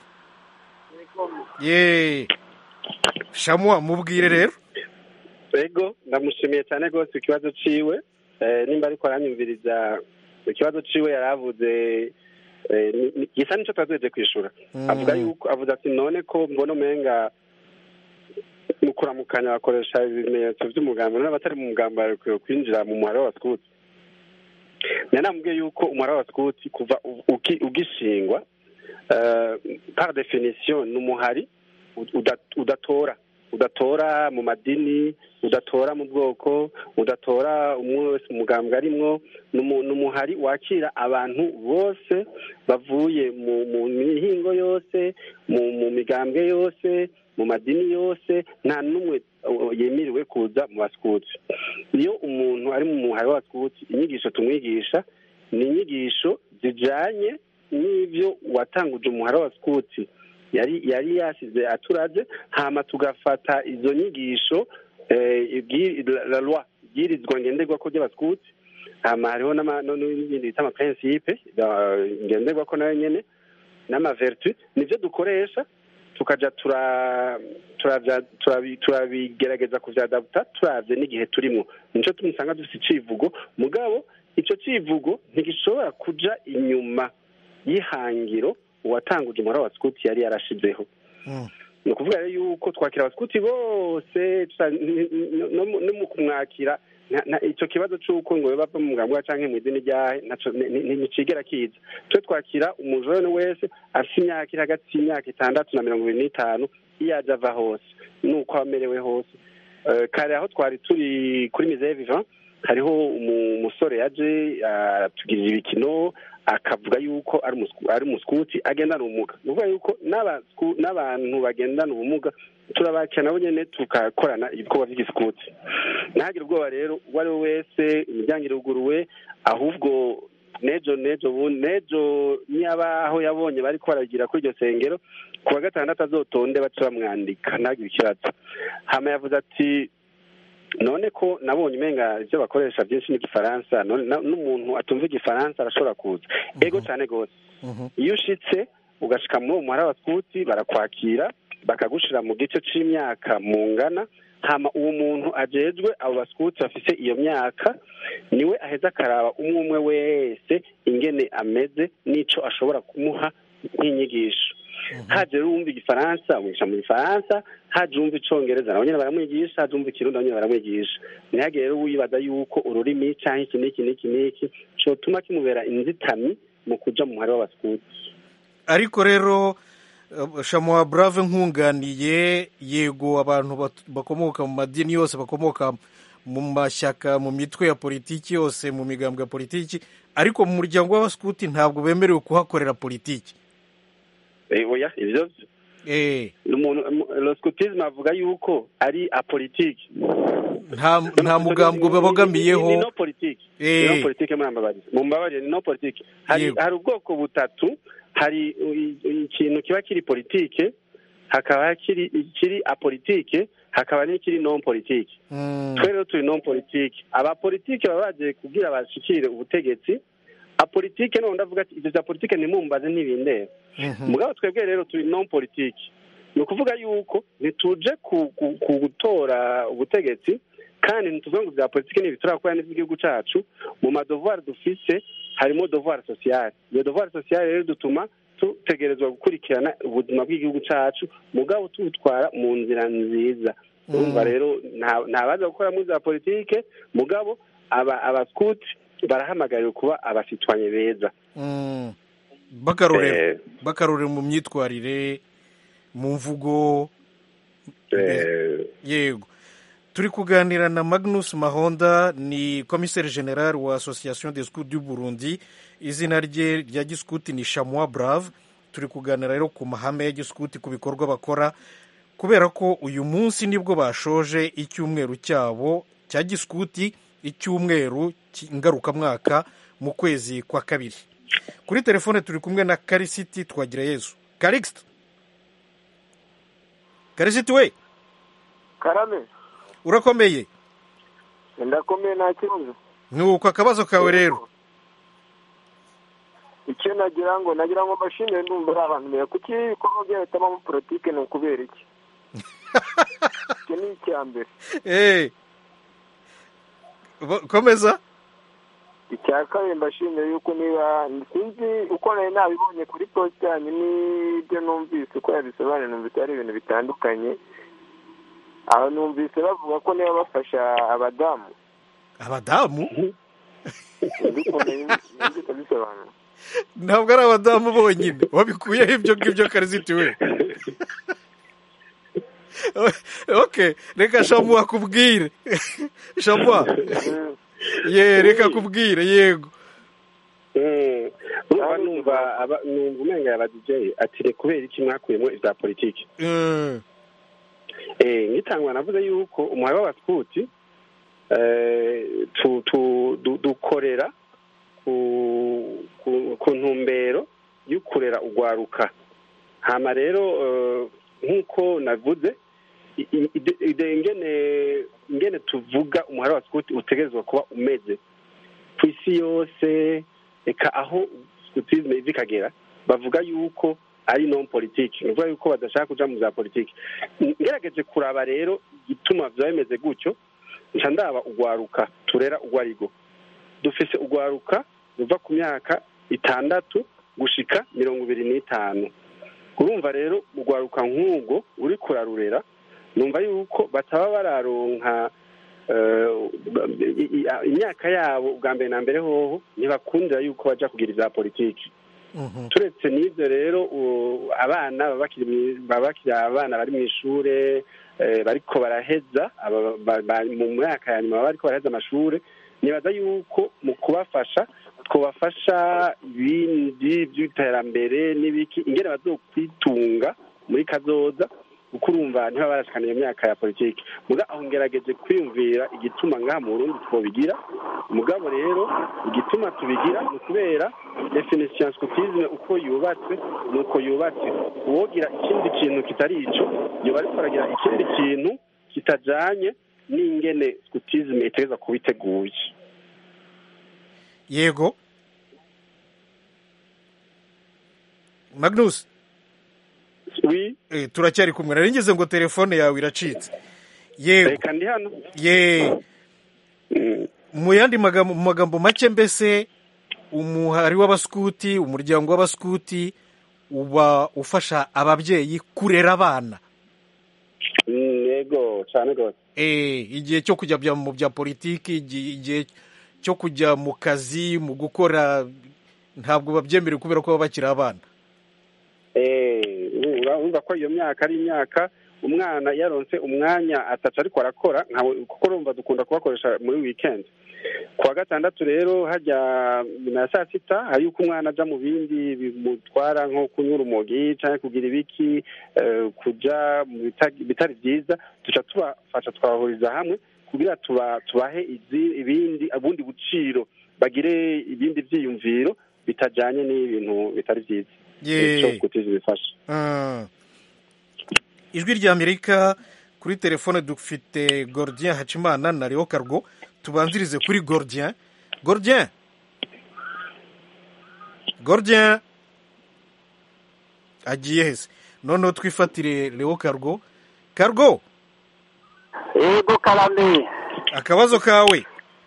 ye shamwa mubwire rero ego ndamushimiye cyane rwose ikibazo ciwe Eh, nimba ariko aranyumviriza ikibazo ciwe yari avuze eh, ni- ni- gisa nico twazoheje kwishura Mm. avuga yuko avuze ati none ko mbona umenga mu kuramukanya bakoresha ibimenyetso by'umugambi none abatari mu mugambi barekwiye kwinjira mu muhari w'abaskuti nari namubwiye yuko umuhari w'abaskuti kuva u- uki- ugishingwa eh, par definition ni umuhari uda- udatora udatora mu madini udatora mu bwoko udatora umwe wese umugambwe arimwo ni umu- ni umuhari wakira abantu bose bavuye mu mu mihingo yose mu mu migambwe yose mu madini yose nta n'umwe uh, yemerewe kuza mu basikuti iyo umuntu ari mu muhari w'abasikuti inyigisho tumwigisha ni inyigisho zijanye n'ibyo watanguje umuhari w'abasikuti yari yari yasize aturaze hama tugafata izo nyigisho eh, ibwi- la- la loi ibwirizwa ngenderwako ry'abasikuti hama hariho n'ama- no- n'ibindi bita amaprincipe da- ngenderwako nayo nyene n'amavertu nivyo dukoresha tukaja tura turavya- turabi- turabigerageza kuvyadabuta turavye n'igihe turimwo nico tumusanga dufise icivugo mugabo ico civugo ntigishobora kuja inyuma y'ihangiro uwatanguje umuhora wa sikuti yari yarashizeho ni ukuvuga rero yuko twakira abasikuti bose tusa- n- n- no mu- no mu kumwakira nta- nta- ico kibazo c'uko ngo bava mu mugambwe canke mu idini ryahe naco ni- ni- nticigera kiza twe twakira umujone wese afise imyaka iri hagati y'imyaka itandatu na mirongo ibiri n'itanu iyo aje ava hose nuko aba amerewe hose Eh, kare aho twari turi kuri miseye vivant hariho umu- umusore yaje aratugirira ibikino akavuga yuko ari umusku- ari umuskuti agendana ubumuga ni ukuvuga yuko n'abasku- n'abantu bagendana ubumuga turabakira nabo nyene tugakorana ibikorwa vy'igisikuti ntihagire ubwoba rero uwo ari we wese imiryango iruguruwe ahubwo nejo nejo bundi nejo niba aho yabonye bariko baragira kuri iryo sengero ku wa gatandatu azotonde bace bamwandika ntagire ikibazo hama yavuze ati none ko nabonye umenga ibyo bakoresha byinshi n'igifaransa none na- n'umuntu atumva igifaransa arashobora kuza ego cyane rwose iyo ushitse ugashika muri uwo muhara wa sikuti barakwakira bakagushira mu gice c'imyaka mungana hama uwo muntu ajejwe abo basikuti bafise iyo myaka niwe aheza akaraba umwe umwe wese ingene ameze n'ico ashobora kumuha nk'inyigisho haje rero uwumva igifaransa umwigisha mu gifaransa haje uwumva icongereza nabo nyene baramwigisha haje uwumva ikirundi nabo nyene baramwigisha ntihagire rero wibaza yuko ururimi canke iki n'iki n'iki n'iki cotuma kimubera inzitami mu kuja mu muhari w'abasikuti ariko rero eh, shamuwa brave nkunganiye yego abantu bat- bakomoka mu madini yose bakomoka mu mashyaka mu mitwe ya politiki yose mu migambwe ya politiki ariko mu muryango w'abasikuti ntabwo bemerewe kuhakorera politiki Eh, oya ivyo vyo eh umuntu lo scutisme avuga yuko ari apolitike nta nta mugambwe babogamiyeho ni no politike Eh. ni no politike muri ambabarire mu mbabarire ni no politike hari Yego. hari ubwoko butatu hari i- i- ikintu kiba kiri politike hakaba kiri ikiri apolitike hakaba n'ikiri non politike Mm. twe rero turi non politike abapolitike baba baje kugira bashikire ubutegetsi apolitike none ndavuga ati ivyo vya politike ntimumbaze ntibindeba Mhm. mugabo twebwe rero turi non politike ni ukuvuga yuko ntituje ku- ku- ku gutora ubutegetsi kandi ntituvuga ngo bya politike ni turakora n'iby'igihugu cacu mu madovoir dufise harimo devoir sociale iyo devoir sociale rero dutuma tutegerezwa gukurikirana ubuzima bw'igihugu cacu mugabo tubutwara mu nzira nziza urumva rero nta- ntabaza gukora muri za politike mugabo aba abaskuti barahamagariwe kuba abasitwanye beza Mm. bakarorero Eh, bakarorero mu myitwarire mu mvugo eh, yego turi kuganira na magnus mahonda ni komiseri general wa association des scouts du burundi izina rye rya giskuti ni shamwa brave turi kuganira rero ku mahame ya giskuti ku bikorwa bakora kubera ko uyu munsi nibwo bashoje icyumweru cyabo cya giskuti icyumweru ki- ngarukamwaka mu kwezi kwa kabiri kuri telefone turi kumwe na karisiti twagira yezu karikisita karisiti we karame urakomeye ndakomeye nta kibazo nuko akabazo kawe rero icyo nagira ngo nagira ngo mbashimire ndumva ari abantu beza kuki ibikorwa byahitamo muri politike ni ukubera iki icyo ni icya mbere Eh. Ba- komeza icya kabiri mbashimire yuko niba sinzi uko nari nabibonye kuri posite yanyu n'ibyo numvise uko yabisobanuye numvise ari ibintu bitandukanye aho numvise bavuga ko niba bafasha abadamu abadamu sinzi ukuntu yumvise bisobanura ntabwo ari abadamu bonyine wabikuyeho ibyo ngibyo kariziti we okay reka shamu akubwire shamu ye reka akubwire yego Mm. urumva numva aba- numva umenga yaba DJ ati "Re kubera iki mwakuyemo ibya politiki Mm. eh ngitangwa navuze yuko umuhaye w'abaskuti eh tu, tu, du, dukorera ku, ku, ku ntumbero y'ukurera ugwaruka hama rero eh, nk'uko navuze i- i- ide- ide- ingene ingene tuvuga umuhari wa sikuti utegerezwa kuba umeze ku isi yose reka aho sikutisme iva ikagera bavuga yuko ari non politiki ni ukuvuga yuko badashaka kuja mu za politiki ngerageje kuraba rero igituma vyaba bimeze gutyo nca ndaba ugwaruka turera ugwarigo dufise ugwaruka ruva ku myaka itandatu gushika mirongo ibiri n'itanu urumva rero ugwaruka nk'ubwo uri kurarurera numva yuko bataba bararonka eh, i- i- imyaka yabo bwa mbere na mbere hoho ntibakundira yuko baja kugira ivya politiki turetse n'ibyo rero u- abana baba bakiri mwi- baba bakiri abana bari mu ishure eh, bariko baraheza aba- ba- ba- mu myaka ya nyuma baba bariko baraheza amashure nibaza yuko mu kubafasha twobafasha ibindi by'iterambere n'ibiki ingene bazokwitunga muri kazoza kuko urumva ntibaba barashikana iyo myaka ya politiki muga aho ngerageje kwiyumvira igituma ngaha mu burundi twobigira mugabo rero igituma tubigira ni ukubera definition scotisme uko yubatse ni uko yubatse uwogira ikindi kintu kitari ico yoba ariko aragira ikindi kintu kitajanye n'ingene scotisme itegereza kuba iteguye yego magnus oui eh, turacyari kumwe nari ngize ngo telefone yawe iracitse yego reka ndi hano ye mu yandi magambo mu magambo make mbese umuhari w'abaskuti umuryango w'abaskuti uba ufasha ababyeyi kurera abana Mm, yego cyane rwose eh igihe cyo kujya bya- mu bya politiki igihe igihe cyo kujya mu kazi mu gukora ntabwo babyemerewe kubera ko baba bakiri abana Eh, urumva ko iyo myaka ari imyaka umwana yaronse umwanya ataca ariko arakora nkawe kuko urumva dukunda kubakoresha muri weekend ku wa gatandatu rero hajya nyuma ya saa sita hari yuko umwana aja mu bindi bimutwara nko kunywa urumogi cyangwa kugira ibiki eh, kuja mu bita- bitari byiza duca tubafasha twabahuriza hamwe kugira tuba tubahe izi- ibindi ubundi buciro bagire ibindi byiyumviro bitajanye n'ibintu bitari byiza Ye. Ico gutiza bifasha Ah. ijwi rya amerika kuri telefone dufite gordien hacimana na leo cargo tubanzirize kuri gordien gordien gordien agiye hese noneho twifatire leo cargo cargo yego karame akabazo kawe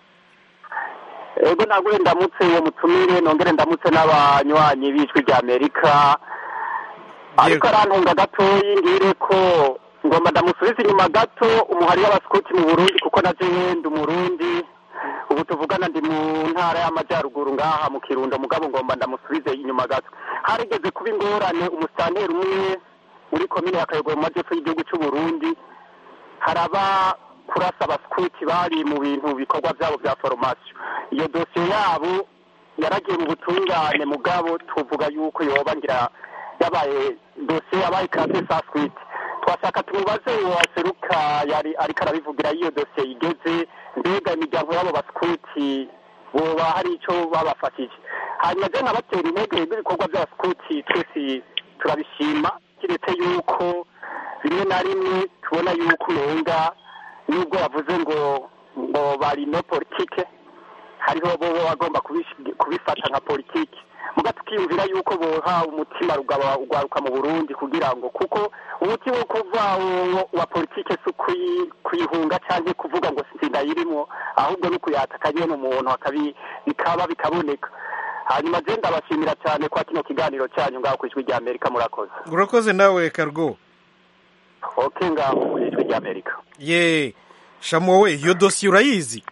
yego ntabwo ndamutse uwo mutumire nongere ndamutse n'abanywanyi b'ijwi rya amerika ariko arantunga gatoyi ngire ko ngomba ndamusubiza inyuma gato umuhari w'abasikuti mu burundi kuko na jewe ndi umurundi ubu tuvugana ndi mu ntara y'amajyaruguru ngaha mu kirundo mugabo ngomba ndamusubize inyuma gato harigeze kuba ingorane umusitanteri umwe muri komine ya kayogoro mu majyepfo y'igihugu cy'u burundi haraba kurasa abasikuti bari mu bintu bikorwa byabo bya foromasiyo iyo dosiye yabo yaragiye mu butungane mugabo tuvuga yuko yoba ngira yabaye dosiye yabaye kase sa swite twashaka tumubaze uwo waseruka yari ariko arabivugira iyo dosiye igeze mbega imiryango y'abo basikuti boba hari icyo babafashije hanyuma je nkabatera intege n'ibikorwa by'abasikuti twese turabishima kiretse yuko rimwe na rimwe tubona yuko umenga nubwo yavuze ngo ngo bari no politike hariho bo bagomba kubish- kubifata nka politike muga tukiyumvira yuko boha umutima rugaba ugwaruka mu burundi kugira ngo kuko umuti wo kuva wo- wa politike si ukuyi- kuyihunga cyangwa kuvuga ngo sindayirimo ahubwo ni ukuyataka nyene umuntu akabi bikaba bikaboneka hanyuma je ndabashimira cyane kwa kino kiganiro cyanyu ngaho ku ijwi rya amerika murakoze urakoze nawe cargo ok ngaho ku ijwi rya amerika ye shamu wowe iyo dosiye urayizi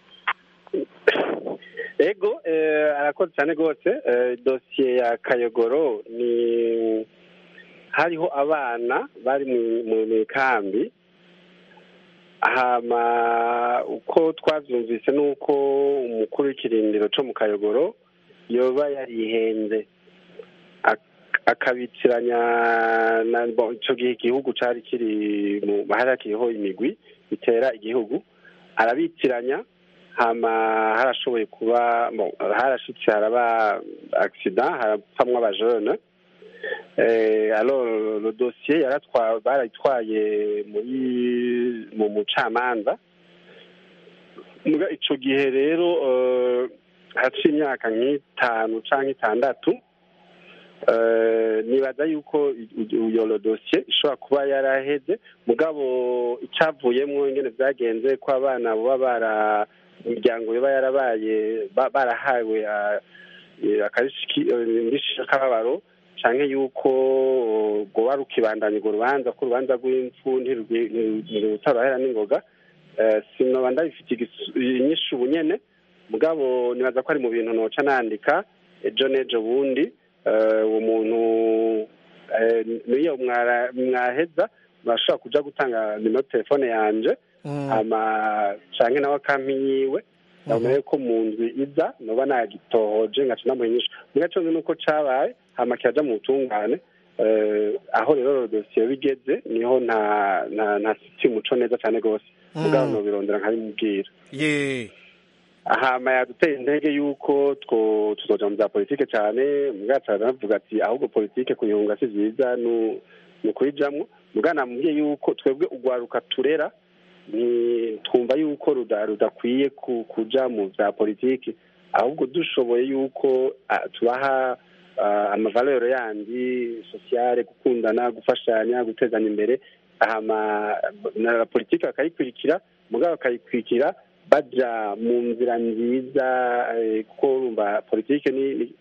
ego eh, arakoze cyane rwose eh, dosiye ya kayogoro ni hariho abana bari mu- mu mu kambi hama uko twabyumvise ni uko umukuru w'ikirindiro cyo mu kayogoro yoba yarihenze ak- akabitiranya na bon, ico gihe igihugu cari kiri mu harakiyeho imigwi bitera igihugu arabitiranya hama harashoboye kuba bon, harashitse haraba accident harapfamwo abajene eh, alors le dossier yaratwa barayitwaye muri mu mucamanza muga ico gihe rero eh, haciye imyaka nk'itanu canke itandatu eh, nibaza yuko iyo dosiye ishobora kuba yaraheze mugabo icyavuyemo ingene byagenze ko abana baba bara imiryango iba yarabaye ba- barahawe ah, eh, akarishiki indishyi y'akababaro canke yuko rwoba rukibandanya urwo rubanza ko urubanza rw'impfu ntirutarahera n'ingoga Eh, sinoba ndabifite igisu- inyishu ubu nyene mugabo nibaza ko ari mu bintu noca nandika ejo n'ejo bundi eh, uwo muntu eh, niyo mwara- mwaheza murashobora kuja gutanga nimero telefone yanje hama canke nawe akampa yiwe ndabona ko mu ndwi iza noba nagitohoje ngaca namuha inyishu muga conze nuko cabaye hama kiraja mu butungane Eh, aho rero dosiye bigeze niho nta nta nta sitsi umuco neza cane rwose mugabo Mm. nobirondera nkabimubwira ye hama yaduteye intege yuko two tuzoja mu bya politike cyane mubwacu aravuga ati ahubwo politike kuyunga si vyiza nu- ni ukuyijamwo mugabo namubwiye yuko twebwe urwaruka turera ni twumva yuko ruda- rudakwiye ku- kuja mu bya politiki ahubwo dushoboye yuko ah, tubaha ah, amavalero yandi sosiyale gukundana gufashanya gutezanya imbere hama na politiki bakayikurikira mugabo bakayikurikira baja mu nzira nziza eh, kuko urumva politike ni ni-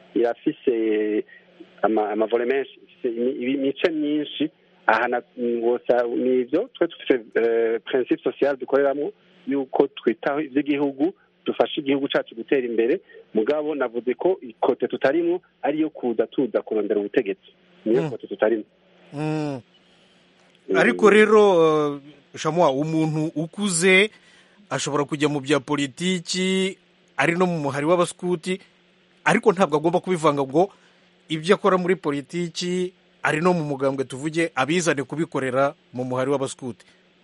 irafise ama- amavole menshi ifise imi- ibi- imice myinshi aha na- wosa ni ivyo twe dufise eh, principe social dukoreramwo yuko twitaho ivy'igihugu dufasha igihugu cacu gutera imbere mugabo navuze ko ikote tutarimwo ariyo kuza tuza kurondera ubutegetsi niyo Mm. kote tutarimwo Mm. ariko rero eh, shamwa umuntu ukuze ashobora kujya mu bya politiki ari no mu muhari w'abaskuti ariko ntabwo agomba kubivanga ngo ibyo akora muri politiki ari no mu mugambwe tuvuge abizane kubikorera mu muhari w'abaskuti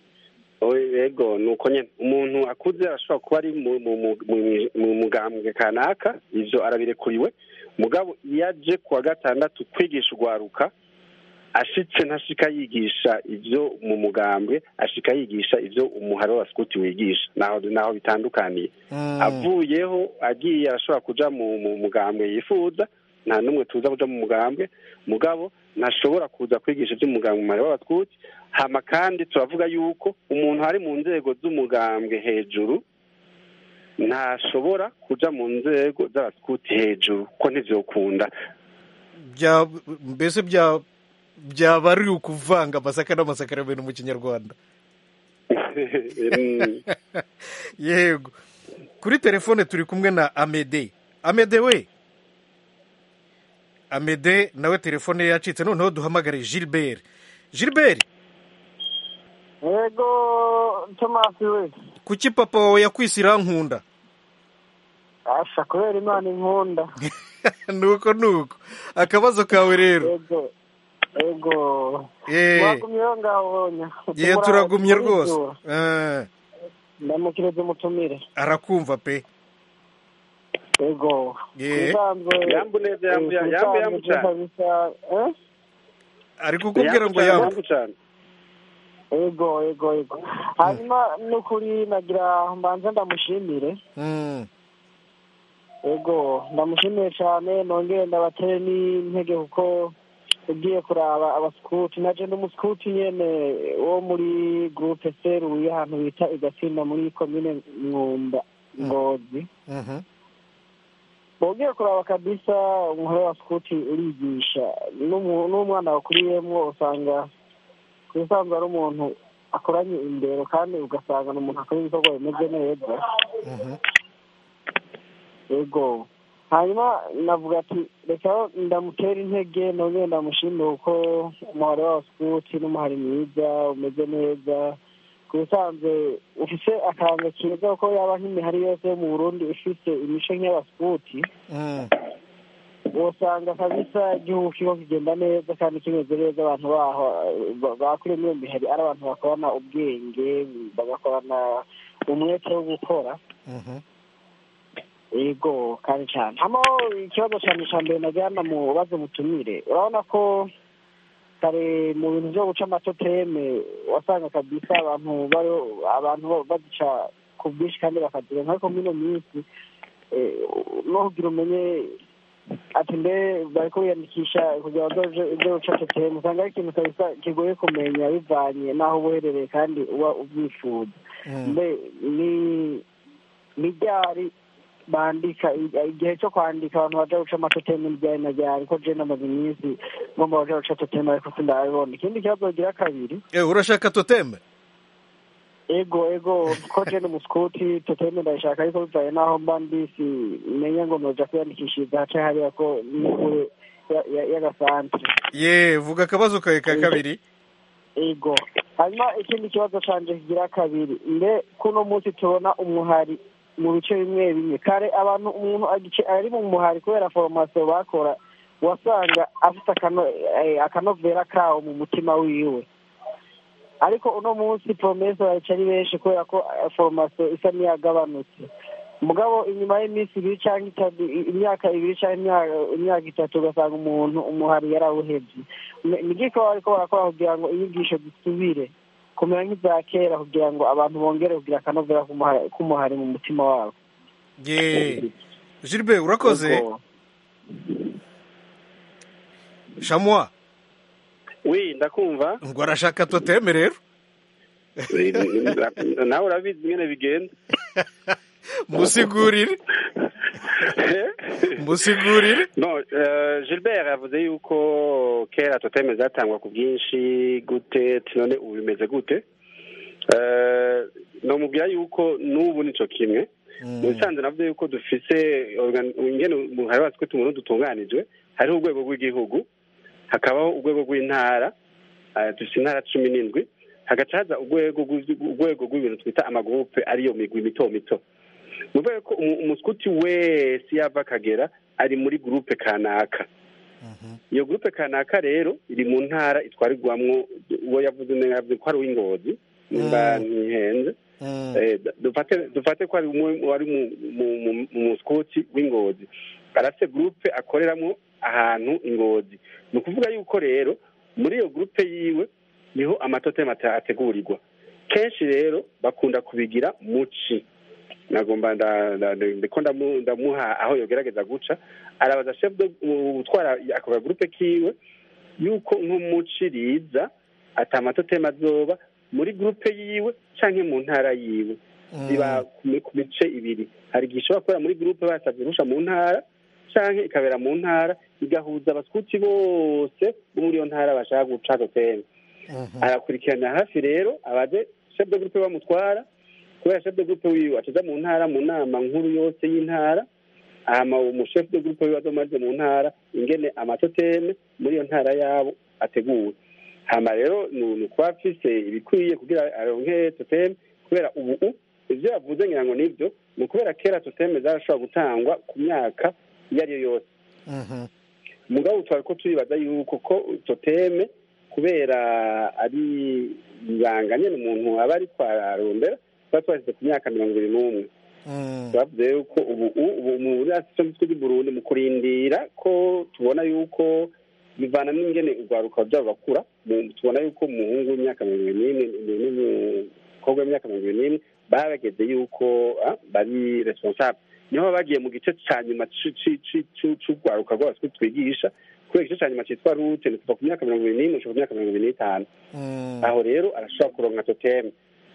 yego ni uko nyine umuntu akuze arashobora kuba ari mu- mu- mu- mu- mu mugambwe kanaka ivyo arabirekuriwe mugabo iyo aje kuwa gatandatu kwigisha urwaruka ashitse ntashika yigisha ivyo mu mugambwe ashika yigisha ivyo umuhari w'abaskuti wigisha naho naho bitandukaniye avuyeho agiye arashobora kuja mu mu mugambwe yifuza nta n'umwe tuza kuja mu mugambwe mugabo ntashobora kuza kwigisha ivy'umugambwe mu muhari w'abaskuti hama kandi turavuga yuko umuntu ari mu nzego z'umugambwe hejuru ntashobora kuja mu nzego z'abaskuti hejuru ko ntivyokunda bya mbese bya byaba ari ukuvanga amasaka n'amasakaramentu mu kinyarwanda yego kuri telefone turi kumwe na amede amede we amede nawe telefone ye yacitse noneho duhamagare gilbert gilbert yego tomasi we kuki papa wawe yakwise irankunda asha kubera imana inkunda nuko nuko akabazo kawe rero yego yego Eh. mwagumyeho ngaho wonya ye turagumye rwose Eh, ndamukireze umutumire arakumva pe yego Ye. Ubusanzwe- Yambu neza, yambu, eh, yambu, yambu ubusanzwe cyane. kabisa, eh? ari kukubwira ngo yambu yego yego yego hanyuma n'ukuri nagira mbanza ndamushimire Mm, yego ndamushimiye cyane nongere ndabatere n'intege kuko ugiye kuraba abasikuti naje n'umusikuti nyene wo muri gurupe seruye ahantu bita igatsinda muri komine mwumba ngozi mhm. ugiye kuraba kabisa umuhore wa sikuti urigisha n'umu- n'umwana wakuriyemwo usanga ku bisanzwe ari umuntu akoranye imbere kandi ugasanga ni umuntu akora ibikorwa bimeze neza yego hanyuma navuga ati reka ndamutera intege nongere ndamushimire kuko umuhari wa sikuti n'umuhari mwiza umeze neza ku busanzwe ufise akaranga keza ko yaba nk'imihari yose yo mu burundi ifise imico nk'iy'abasikuti usanga kabisa igihugu kiriko kigenda neza kandi kimeze neza abantu baho ba- bakuriye muri iyo mihari ari abantu bakorana ubwenge bagakorana umwete wo gukora yego kandi cyane hano ikibazo cyane cya mbere najyana mu bazo mutumire urabona ko kare mu bintu byo guca amatoteme wasanga kabisa abantu bari abantu bazica ku bwinshi kandi bakazirenga ariko muri ino minsi eh, no kugira umenye ati mbe bariko biyandikisha kugira ngo bazoje ibyo guca toteme usanga ari ikintu kabisa kigoye kumenya bivanye n'aho uba uherereye kandi uba ubyifuza mbe ni ni ryari bandika igihe cyo kwandika abantu baja guca amatoteme ryari na ryari ko je namaze iminsi ngomba baja guca toteme ariko sindabibona ikindi kibazo gira kabiri Eh, urashaka toteme ego ego ko je ni musikuti toteme ndayishaka ariko bivaye n'aho mba ndisi menya ngo noja kwiyandikishiriza hace hariya ko n'ikure ya- ya- y'agasantere ye vuga akabazo kawe ka kabiri ego hanyuma ikindi kibazo canje kigira kabiri mbe kuno munsi tubona umuhari mu bice bimwe bimwe kare abantu umuntu agice- ari mu muhari kubera foromasiyo bakora wasanga afite akano- eh, akanovera kawo mu mutima wiwe ariko uno munsi promese bayica ari benshi kubera ko eh, foromasiyo isa n'iyagabanutse mugabo inyuma y'iminsi ibiri cyangwa itatu i- imyaka ibiri cyangwa imyaka- imyaka itatu ugasanga umuntu umuhari yarawuhevye Ni- ni giko bariko barakora kugira ngo inyigisho zisubire kumera nk'iza kera kugira ngo abantu bongere kugira akanovera k'umuhari- k'umuhari mu mutima wabo ye gilbert urakoze Ego. shamwa wi ndakumva ngo arashaka toteme rero nawe urabizi nyine bigenda musigurire musigurire no eh, gilbert yavuze yuko kera toteme zatangwa ku bwinshi gute ati none ubu bimeze gute Eh, nomubwira yuko n'ubu nico kimwe mu bisanzwe navuze yuko dufise organ- ingene umuhari wacu ko tumurundi dutunganijwe hariho urwego rw'igihugu hakabaho urwego rw'intara eh, dufise intara cumi n'indwi hagaca haza urwego rw'ivy- urwego rw'ibintu twita amagurupe ariyo migwi mito mito ni ukuvuga ko umu- umuskuti wese yava akagera ari muri gurupe kanaka iyo gurupe kanaka rero iri mu ntara itwarirwamwo uwo yavuze neza yavuze ko ari uw'ingozi nimba ntihenze Eh, dufate dufate ko ari umwe wari mu mu- mu- mu muskuti w'ingozi arafite gurupe akoreramo ahantu ingozi ni ukuvuga yuko rero muri iyo gurupe yiwe niho amatotema ate- ategurirwa kenshi rero bakunda kubigira muci nagomba nda- nda- ndiko ndamu- ndamuha aho yogerageza guca arabaza chef de gutwara ako gurupe kiwe yuko nk'umuci riza ata amatotema azoba muri gurupe yiwe canke mu ntara yiwe ziba ku mi- ku mice ibiri hari igihe ishobora kubera muri gurupe basabye irusha mu ntara canke ikabera mu ntara igahuza abaskuti bose bo muri iyo ntara bashaka guca toteme arakurikirana hafi rero abaje chef de groupe bamutwara kubera chef de groupe wiwe acaja mu ntara mu nama nkuru yose y'intara hama umu chef de groupe wiwe azomaze mu ntara ingene amatoteme muri iyo ntara yabo ateguwe hama rero ni ni kuba afise ibikwiye kugira aronke toteme kubera ubu u- ivyo yavuze ngira ngo nivyo ni ukubera kera toteme zarashobora gutangwa ku myaka iyo ari yo yose mugabo twari ko turibaza yuko ko toteme kubera ari ibanga nyene umuntu aba ari twararondera tuba twashyize ku myaka mirongo ibiri n'umwe bavuze yuko ubu ubu muri asosiyete tw'i burundi mu kurindira ko tubona yuko bivana n'ingene urwaruka byabo bakura mu- tubona yuko umuhungu w'imyaka mirongo ibiri n'imwe n'umukobwa w'imyaka mirongo ibiri n'imwe baba bageze yuko ah, bari responsable niho baba bagiye mu gice ca nyuma ci- ci- ci- ci- c'urwaruka rw'abaswi twigisha kubera igice ca nyuma citwa rute ni kuva ku myaka mirongo ibiri n'imwe gushika ku myaka mirongo ibiri n'itanu aho rero arashobora kuronka toteme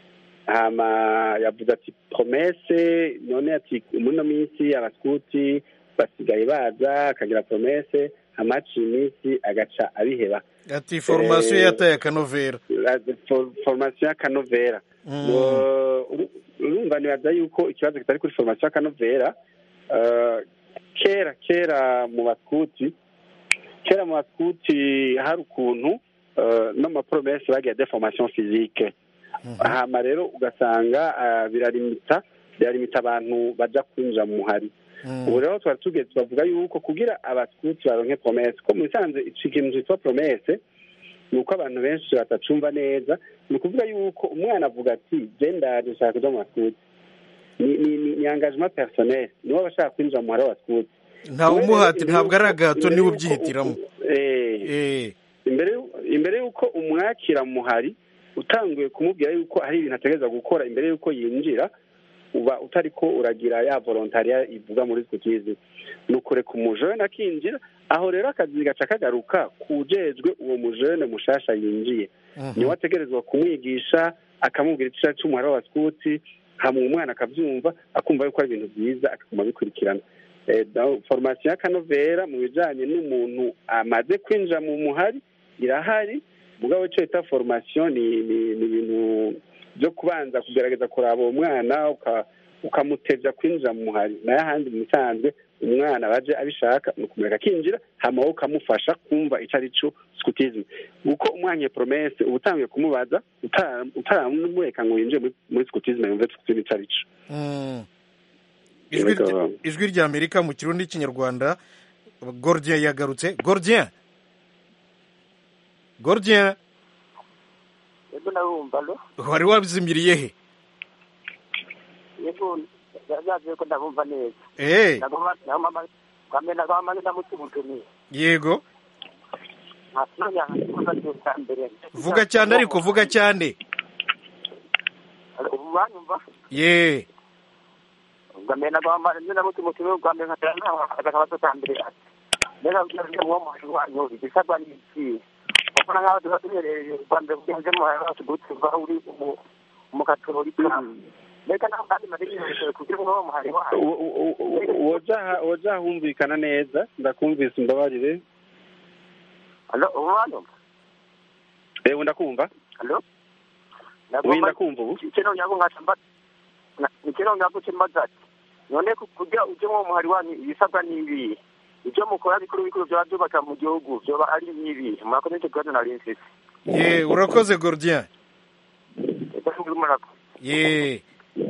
hama yavuze ati promese none ati muri ino minsi abaskuti basigaye baza akagira promese hamaciye iminsi agaca abiheba ati foromasiyo Eh, yataye akanovera la- for- formation y'akanovera Mm. Uh, uru- urumva nibaza yuko ikibazo kitari kuri formation y'akanovera uh, kera kera mu baskuti kera mu baskuti hari ukuntu uh, no ma promesse bagira de formation physique hama rero ugasanga ah, birarimita birarimita abantu baja kwinjira mu muhari ubu rero twari tugeze bavuga yuko kugira abaskuti baronke promese ko mu bisanzwe ico kintu citwa promese ni uko abantu benshi batacumva neza ni ukuvuga yuko umwana avuga ati je ndaje nshaka kuja mu baskuti ni ni ni ni engagement personnel niwe aba ashaka kwinjira mu muhari w'abaskuti ntawe umuhati ntabwo ari agahato niwe ubyihitiramo Eh, imbere y'u- imbere y'uko umwakira muhari utanguye kumubwira yuko hari ibintu ategereza gukora imbere y'uko yinjira uba utari ko uragira ya volontariya ivuga muri skutizi ni ukureka umujene akinjira aho rero akazi gaca kagaruka kujejwe uwo mujene mushasha yinjiye niwe ategerezwa kumwigisha akamubwira icyo cy'umuhari w'abaskuti hamwe umwana akabyumva akumva yuko ari ibintu byiza akaguma abikurikirana Eh, da- formation y'akanovera mu bijanye n'umuntu amaze kwinjira mu muhari irahari mugabo icyo bita formation ni ni ni ibintu byo kubanza kugerageza kuraba uwo mwana uka- ukamutevya kwinjira mu muhari nayo ahandi mu bisanzwe umwana baje abishaka ni ukumureka akinjira hama wowe ukamufasha kumva ico ari co scutisme uko umwanya promese uba utanguye kumubaza uta- utaramureka ngo yinjire muri- muri scutisme yumve scutisme ico ari co Mm. ijwi rya- ijwi rya amerika mu kirundi n'ikinyarwanda gordien yagarutse gordien gordien yego ndabumva lo wari wabizimiriye he yego yaje ko ndabumva neza Eh. ndagomba ndagomba kwambe ndagomba ndamutumutumiye yego ntabwo kuza cyose mbere vuga cyane ariko vuga cyane ubu banyumva ye kwambe ndagomba ndamutumutumiye kwambe nkatera ntaho akabazo ka mbere ati mbega kugira ngo uwo muhaje wanyu igisabwa ni iki kuko nkaho tuba tuherereye kwambe kugenze mu hayo wacu gutuva uri mu- mu katolika mbega naho kandi madegereje kugira ngo uwo muhari wanyu woja woja humvikana neza ndakumvise umbabarire Alo, ubu banyumva ewe ndakumva Alo? Oui, ndakumva ubu kino nyako nkacamba kino nyako kimbaza ati none ku- kugira uje mu muhari wanyu ibisabwa ni ibi ibyo mukora bikuru bikuru byaba byubaka mu gihugu byoba ari nk'ibi murakoze nicyo kibazo nari mfise ye urakoze gordien Ese muri murako ye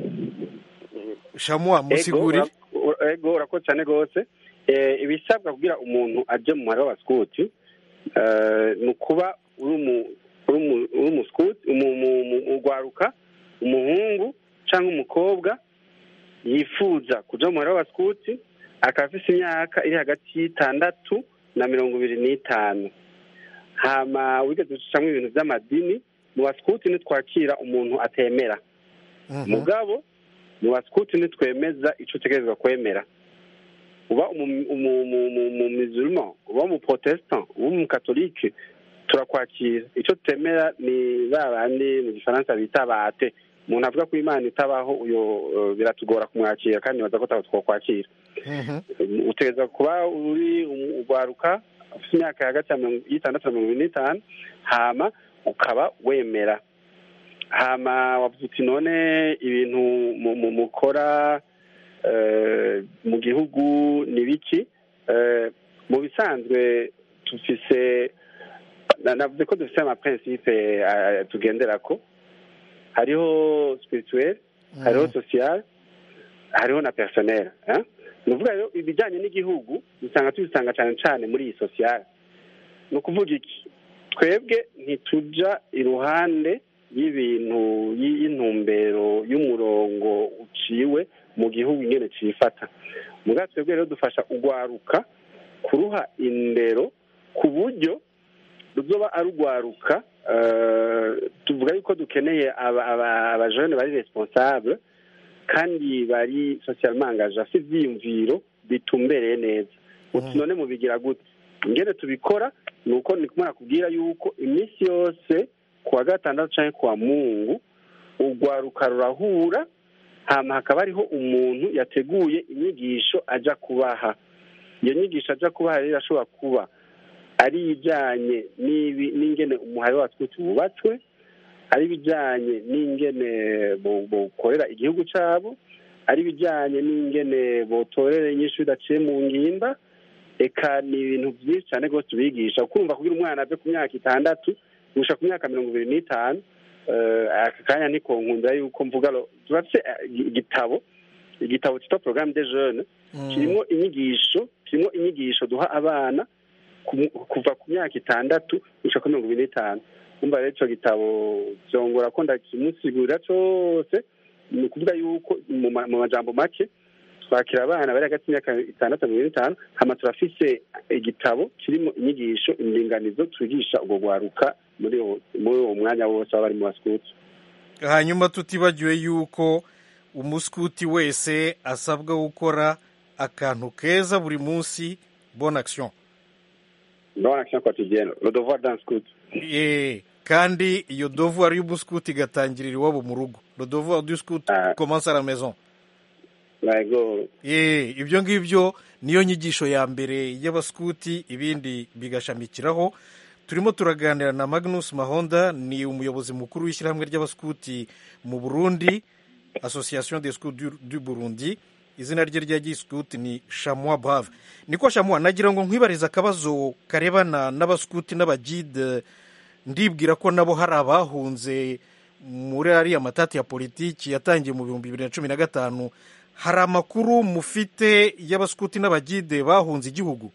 shamwa musigurire Ego, ura- ego urakoze cyane rwose Eh, ibisabwa kugira umuntu aje mu muhari w'abaskuti eh, ni ukuba uri umu- uri umu- uri umuskuti umu- umu- umu- ugwaruka umuhungu cyangwa umukobwa yifuza kuja mu muhari w'abaskuti akaba afise imyaka iri hagati y'itandatu na mirongo ibiri n'itanu hama wigeze gucamwo ibintu by'amadini mu baskuti ntitwakira umuntu atemera mugabo mu baskuti ntitwemeza ico utegerezwa kwemera uba umumizulman uba umuprotestant uba umukatolike turakwakira icyo tutemera ni ba bandi mu gifaransa bita bate umuntu avuga ko imana itabaho uyo eh, biratugora kumwakira kandi baza ko taba twakwakira utegereza kuba uri um- ugwaruka ufite imyaka hagati ya mirongo- y'itandatu na mirongo ine n'itanu hama ukaba wemera hama wavuze uti none ibintu mu- mu- mukora eh, mu gihugu ni biki Eh, mu bisanzwe dufise na- navuze ko dufise amaprincipe eh, tugenderako hariho spirituel hariho social hariho na personnel eh? ni ukuvuga rero ibijyanye n'igihugu usanga tubisanga cyane cyane muri iyi social ni ukuvuga iki twebwe ntituja iruhande y'ibintu y- y'intumbero y'umurongo uciwe mu gihugu ingene cifata muga twebwe rero dufasha ugwaruka kuruha indero ku buryo ruzoba ari ugwaruka eh, tuvuga yuko dukeneye aba- aba- abajene bari responsable kandi bari socialement engagé bafite ivyiyumviro bitumbereye neza uti none mubigira gute ingene tubikora ni uko ni kumwe nakubwira yuko iminsi yose ku wa gatandatu canke ku wa mungu urwaruka rurahura hama hakaba hariho umuntu yateguye inyigisho aja kubaha iyo nyigisho aja kubaha rero ashobora kuba ari ijyanye n'ibi- n'ingene umuhari wacu wubatswe ari ibijyanye n'ingene bo- bokorera igihugu cyabo ari ibijyanye n'ingene botorera inyishu bidaciye mu ngimba eka ni ibintu byinshi cyane rwose tubigisha ukumva kugira umwana ave ku myaka itandatu gushika ku myaka mirongo ibiri n'itanu aka kanya ntikonkundira yuko mvuga turafite igitabo igitabo cyitwa porogaramu de jene kirimo inyigisho kirimo inyigisho duha abana kuva ku myaka itandatu gushika kuri mirongo ibiri n'itanu umva rero icyo gitabo byongora ko ndakimusigurira cyose ni ukuvuga yuko mu majambo make twakira abana bari hagati y'imyaka itandatu na mirongo itanu hama turafise igitabo kirimo inyigisho indinganizo twigisha ubwo gwaruka muri uwo mwanya wose baba bari mu basikuti hanyuma tutibagiwe yuko umusikuti wese asabwa gukora akantu keza buri munsi bonne action bonne action quotidienne le devoir d'un scout eh kandi iyo devoir y'umusikuti igatangirira iwabo mu rugo le devoir du scout commence à la maison eh ibyo ngibyo niyo nyigisho ya mbere y'abasikuti ibindi bigashamikiraho turimo turaganira na magnus mahonda ni umuyobozi mukuru w'ishyirahamwe ry'abasikuti mu burundi association des scouts du burundi izina rye rya gisikuti ni shamwa brave niko shamwa nagira ngo nkwibarize akabazo karebana n'abasikuti n'abagide ndibwira ko nabo hari abahunze muri ariya matati ya politiki yatangiye mu bihumbi bibiri na cumi na gatanu hari amakuru mufite y'abasikuti n'abagide bahunze igihugu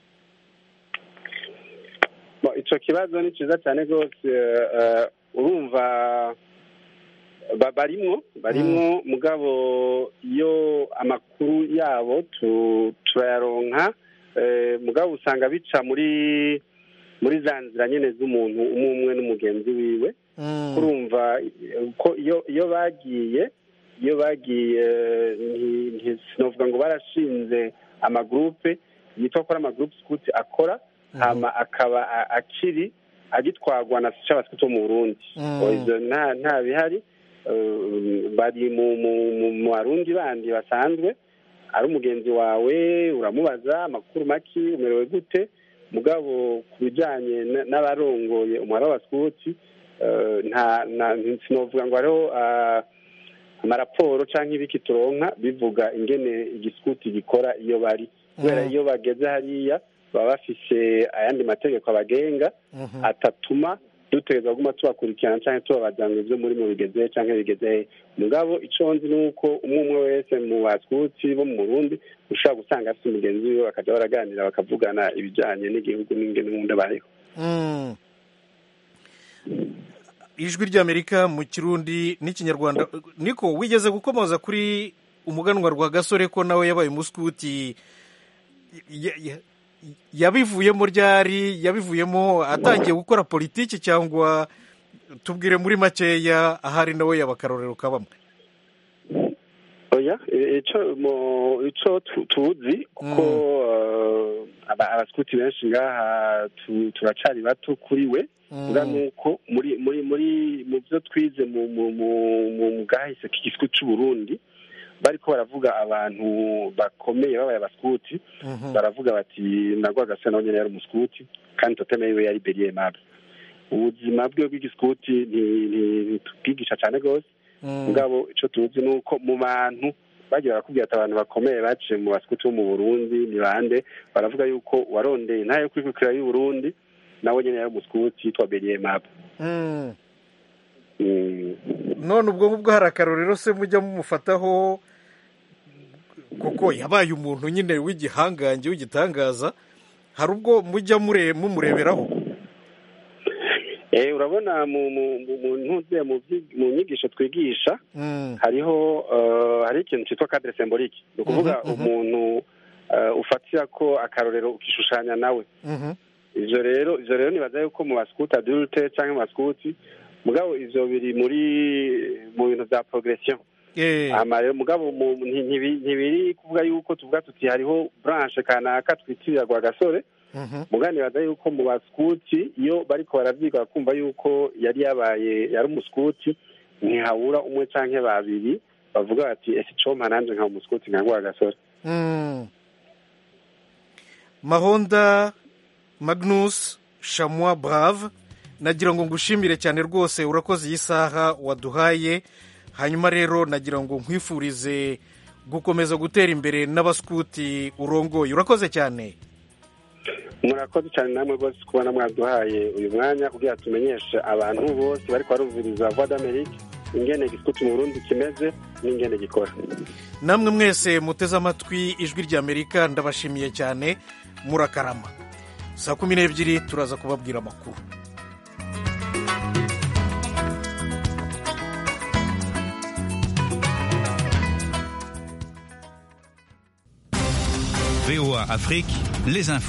icyo kibazo ni cyiza cyane rwose urumva barimwo barimwo mugabo iyo amakuru yabo turayaronka mugabo usanga bica muri muri za nzira nyine z'umuntu umwe umwe n'umugenzi wiwe kurumva ko iyo bagiye iyo bagiye sinavuga ngo barashinze amagurupe yitwa ko ari amagurupe sikuti akora hama akaba akiri agitwagwa na cy'abasikuti bo mu burundi nta bihari bari mu barundi bandi basanzwe ari umugenzi wawe uramubaza amakuru make umerewe gute mugabo ku bijyanye n'abarongoye umubare w'abasikuti sinavuga ngo hariho amaraporo cyangwa ibiki turonka bivuga ingene igisikuti gikora iyo bari kubera iyo bageze hariya baba bafise ayandi mategeko abagenga atatuma dutegereza kuguma tubakurikirana cyangwa tubabaza ngo ibyo muri mu bigeze cyangwa bigeze mugabo icyo nzi ni uko umwe umwe wese mu basikuti bo mu burundi ushobora gusanga afite umugenzi wiwe bakajya baraganira bakavugana ibijyanye n'igihugu n'ingene n'ubundi abayeho ijwi ry'amerika mu kirundi n'ikinyarwanda niko wigeze gukomoza kuri umuganwa rwa gasore ko nawe yabaye umusikuti yabivuyemo ryari yabivuyemo atangiye gukora politiki cyangwa tubwire muri makeya ahari nawe yaba akarorero kabamwe oya icyo tuzi kuko abasikuti benshi ngaha turacari bato kuri we uvuga nuko muri muri muri mu byo twize mu bwahise k'igisikuti cy'uburundi bariko baravuga abantu bakomeye babaye abasikuti baravuga bati nagwa gasa nawe nyine yari umusikuti kandi toteme yiwe yari beriye mable ubuzima bwe bw'igisikuti ntitubwigisha cyane rwose mugabo icyo tuzi ni uko mu bantu bagiye barakubwira ati abantu bakomeye baciye mu basikuti bo mu burundi ni bande baravuga yuko warondeye ntayo kwikukira y'u burundi nawe nyine yari umusikuti yitwa beriye mable none ubwo ngubwo hari akarorero se mujya mumufataho kuko yabaye umuntu nyine w'igihangange w'igitangaza hari ubwo mujya mumureberaho urabona mu nyigisho twigisha hariho hari ikintu cyitwa kadire sembolike ni ukuvuga umuntu ufatira ko akarorero ukishushanya nawe ibyo rero ibyo rero nibaza yuko mu basikuti adurute cyangwa mu basikuti mugabo ivyo biri muri mu bintu vya progression rero mugabo ntibiri kuvuga yuko tuvuga tuti hariho branche kanaka twitirira gwa gasore mugabo nibaza yuko mu basikuti iyo bariko baravyiga bakumva yuko yari yabaye yari umusikuti ntihabura umwe canke babiri bavuga bati ese icompa nanje nkaba umusikuti nka gwa gasore mahonda magnus shamwa brave nagira ngo ngushimire cyane rwose urakoze iyi saha waduhaye hanyuma rero nagira ngo nkwifurize gukomeza gutera imbere n'abasikuti urongoye urakoze cyane murakoze cyane namwe rwose kubona mwaduhaye uyu mwanya kugira tumenyeshe abantu bose bari barumviriza voix d'amerique ingene gisikuti mu burundi kimeze n'ingene gikora namwe mwese muteze amatwi ijwi ry'amerika ndabashimiye cyane murakarama saa kumi n'ebyiri turaza kubabwira amakuru VOA Afrique, les infos.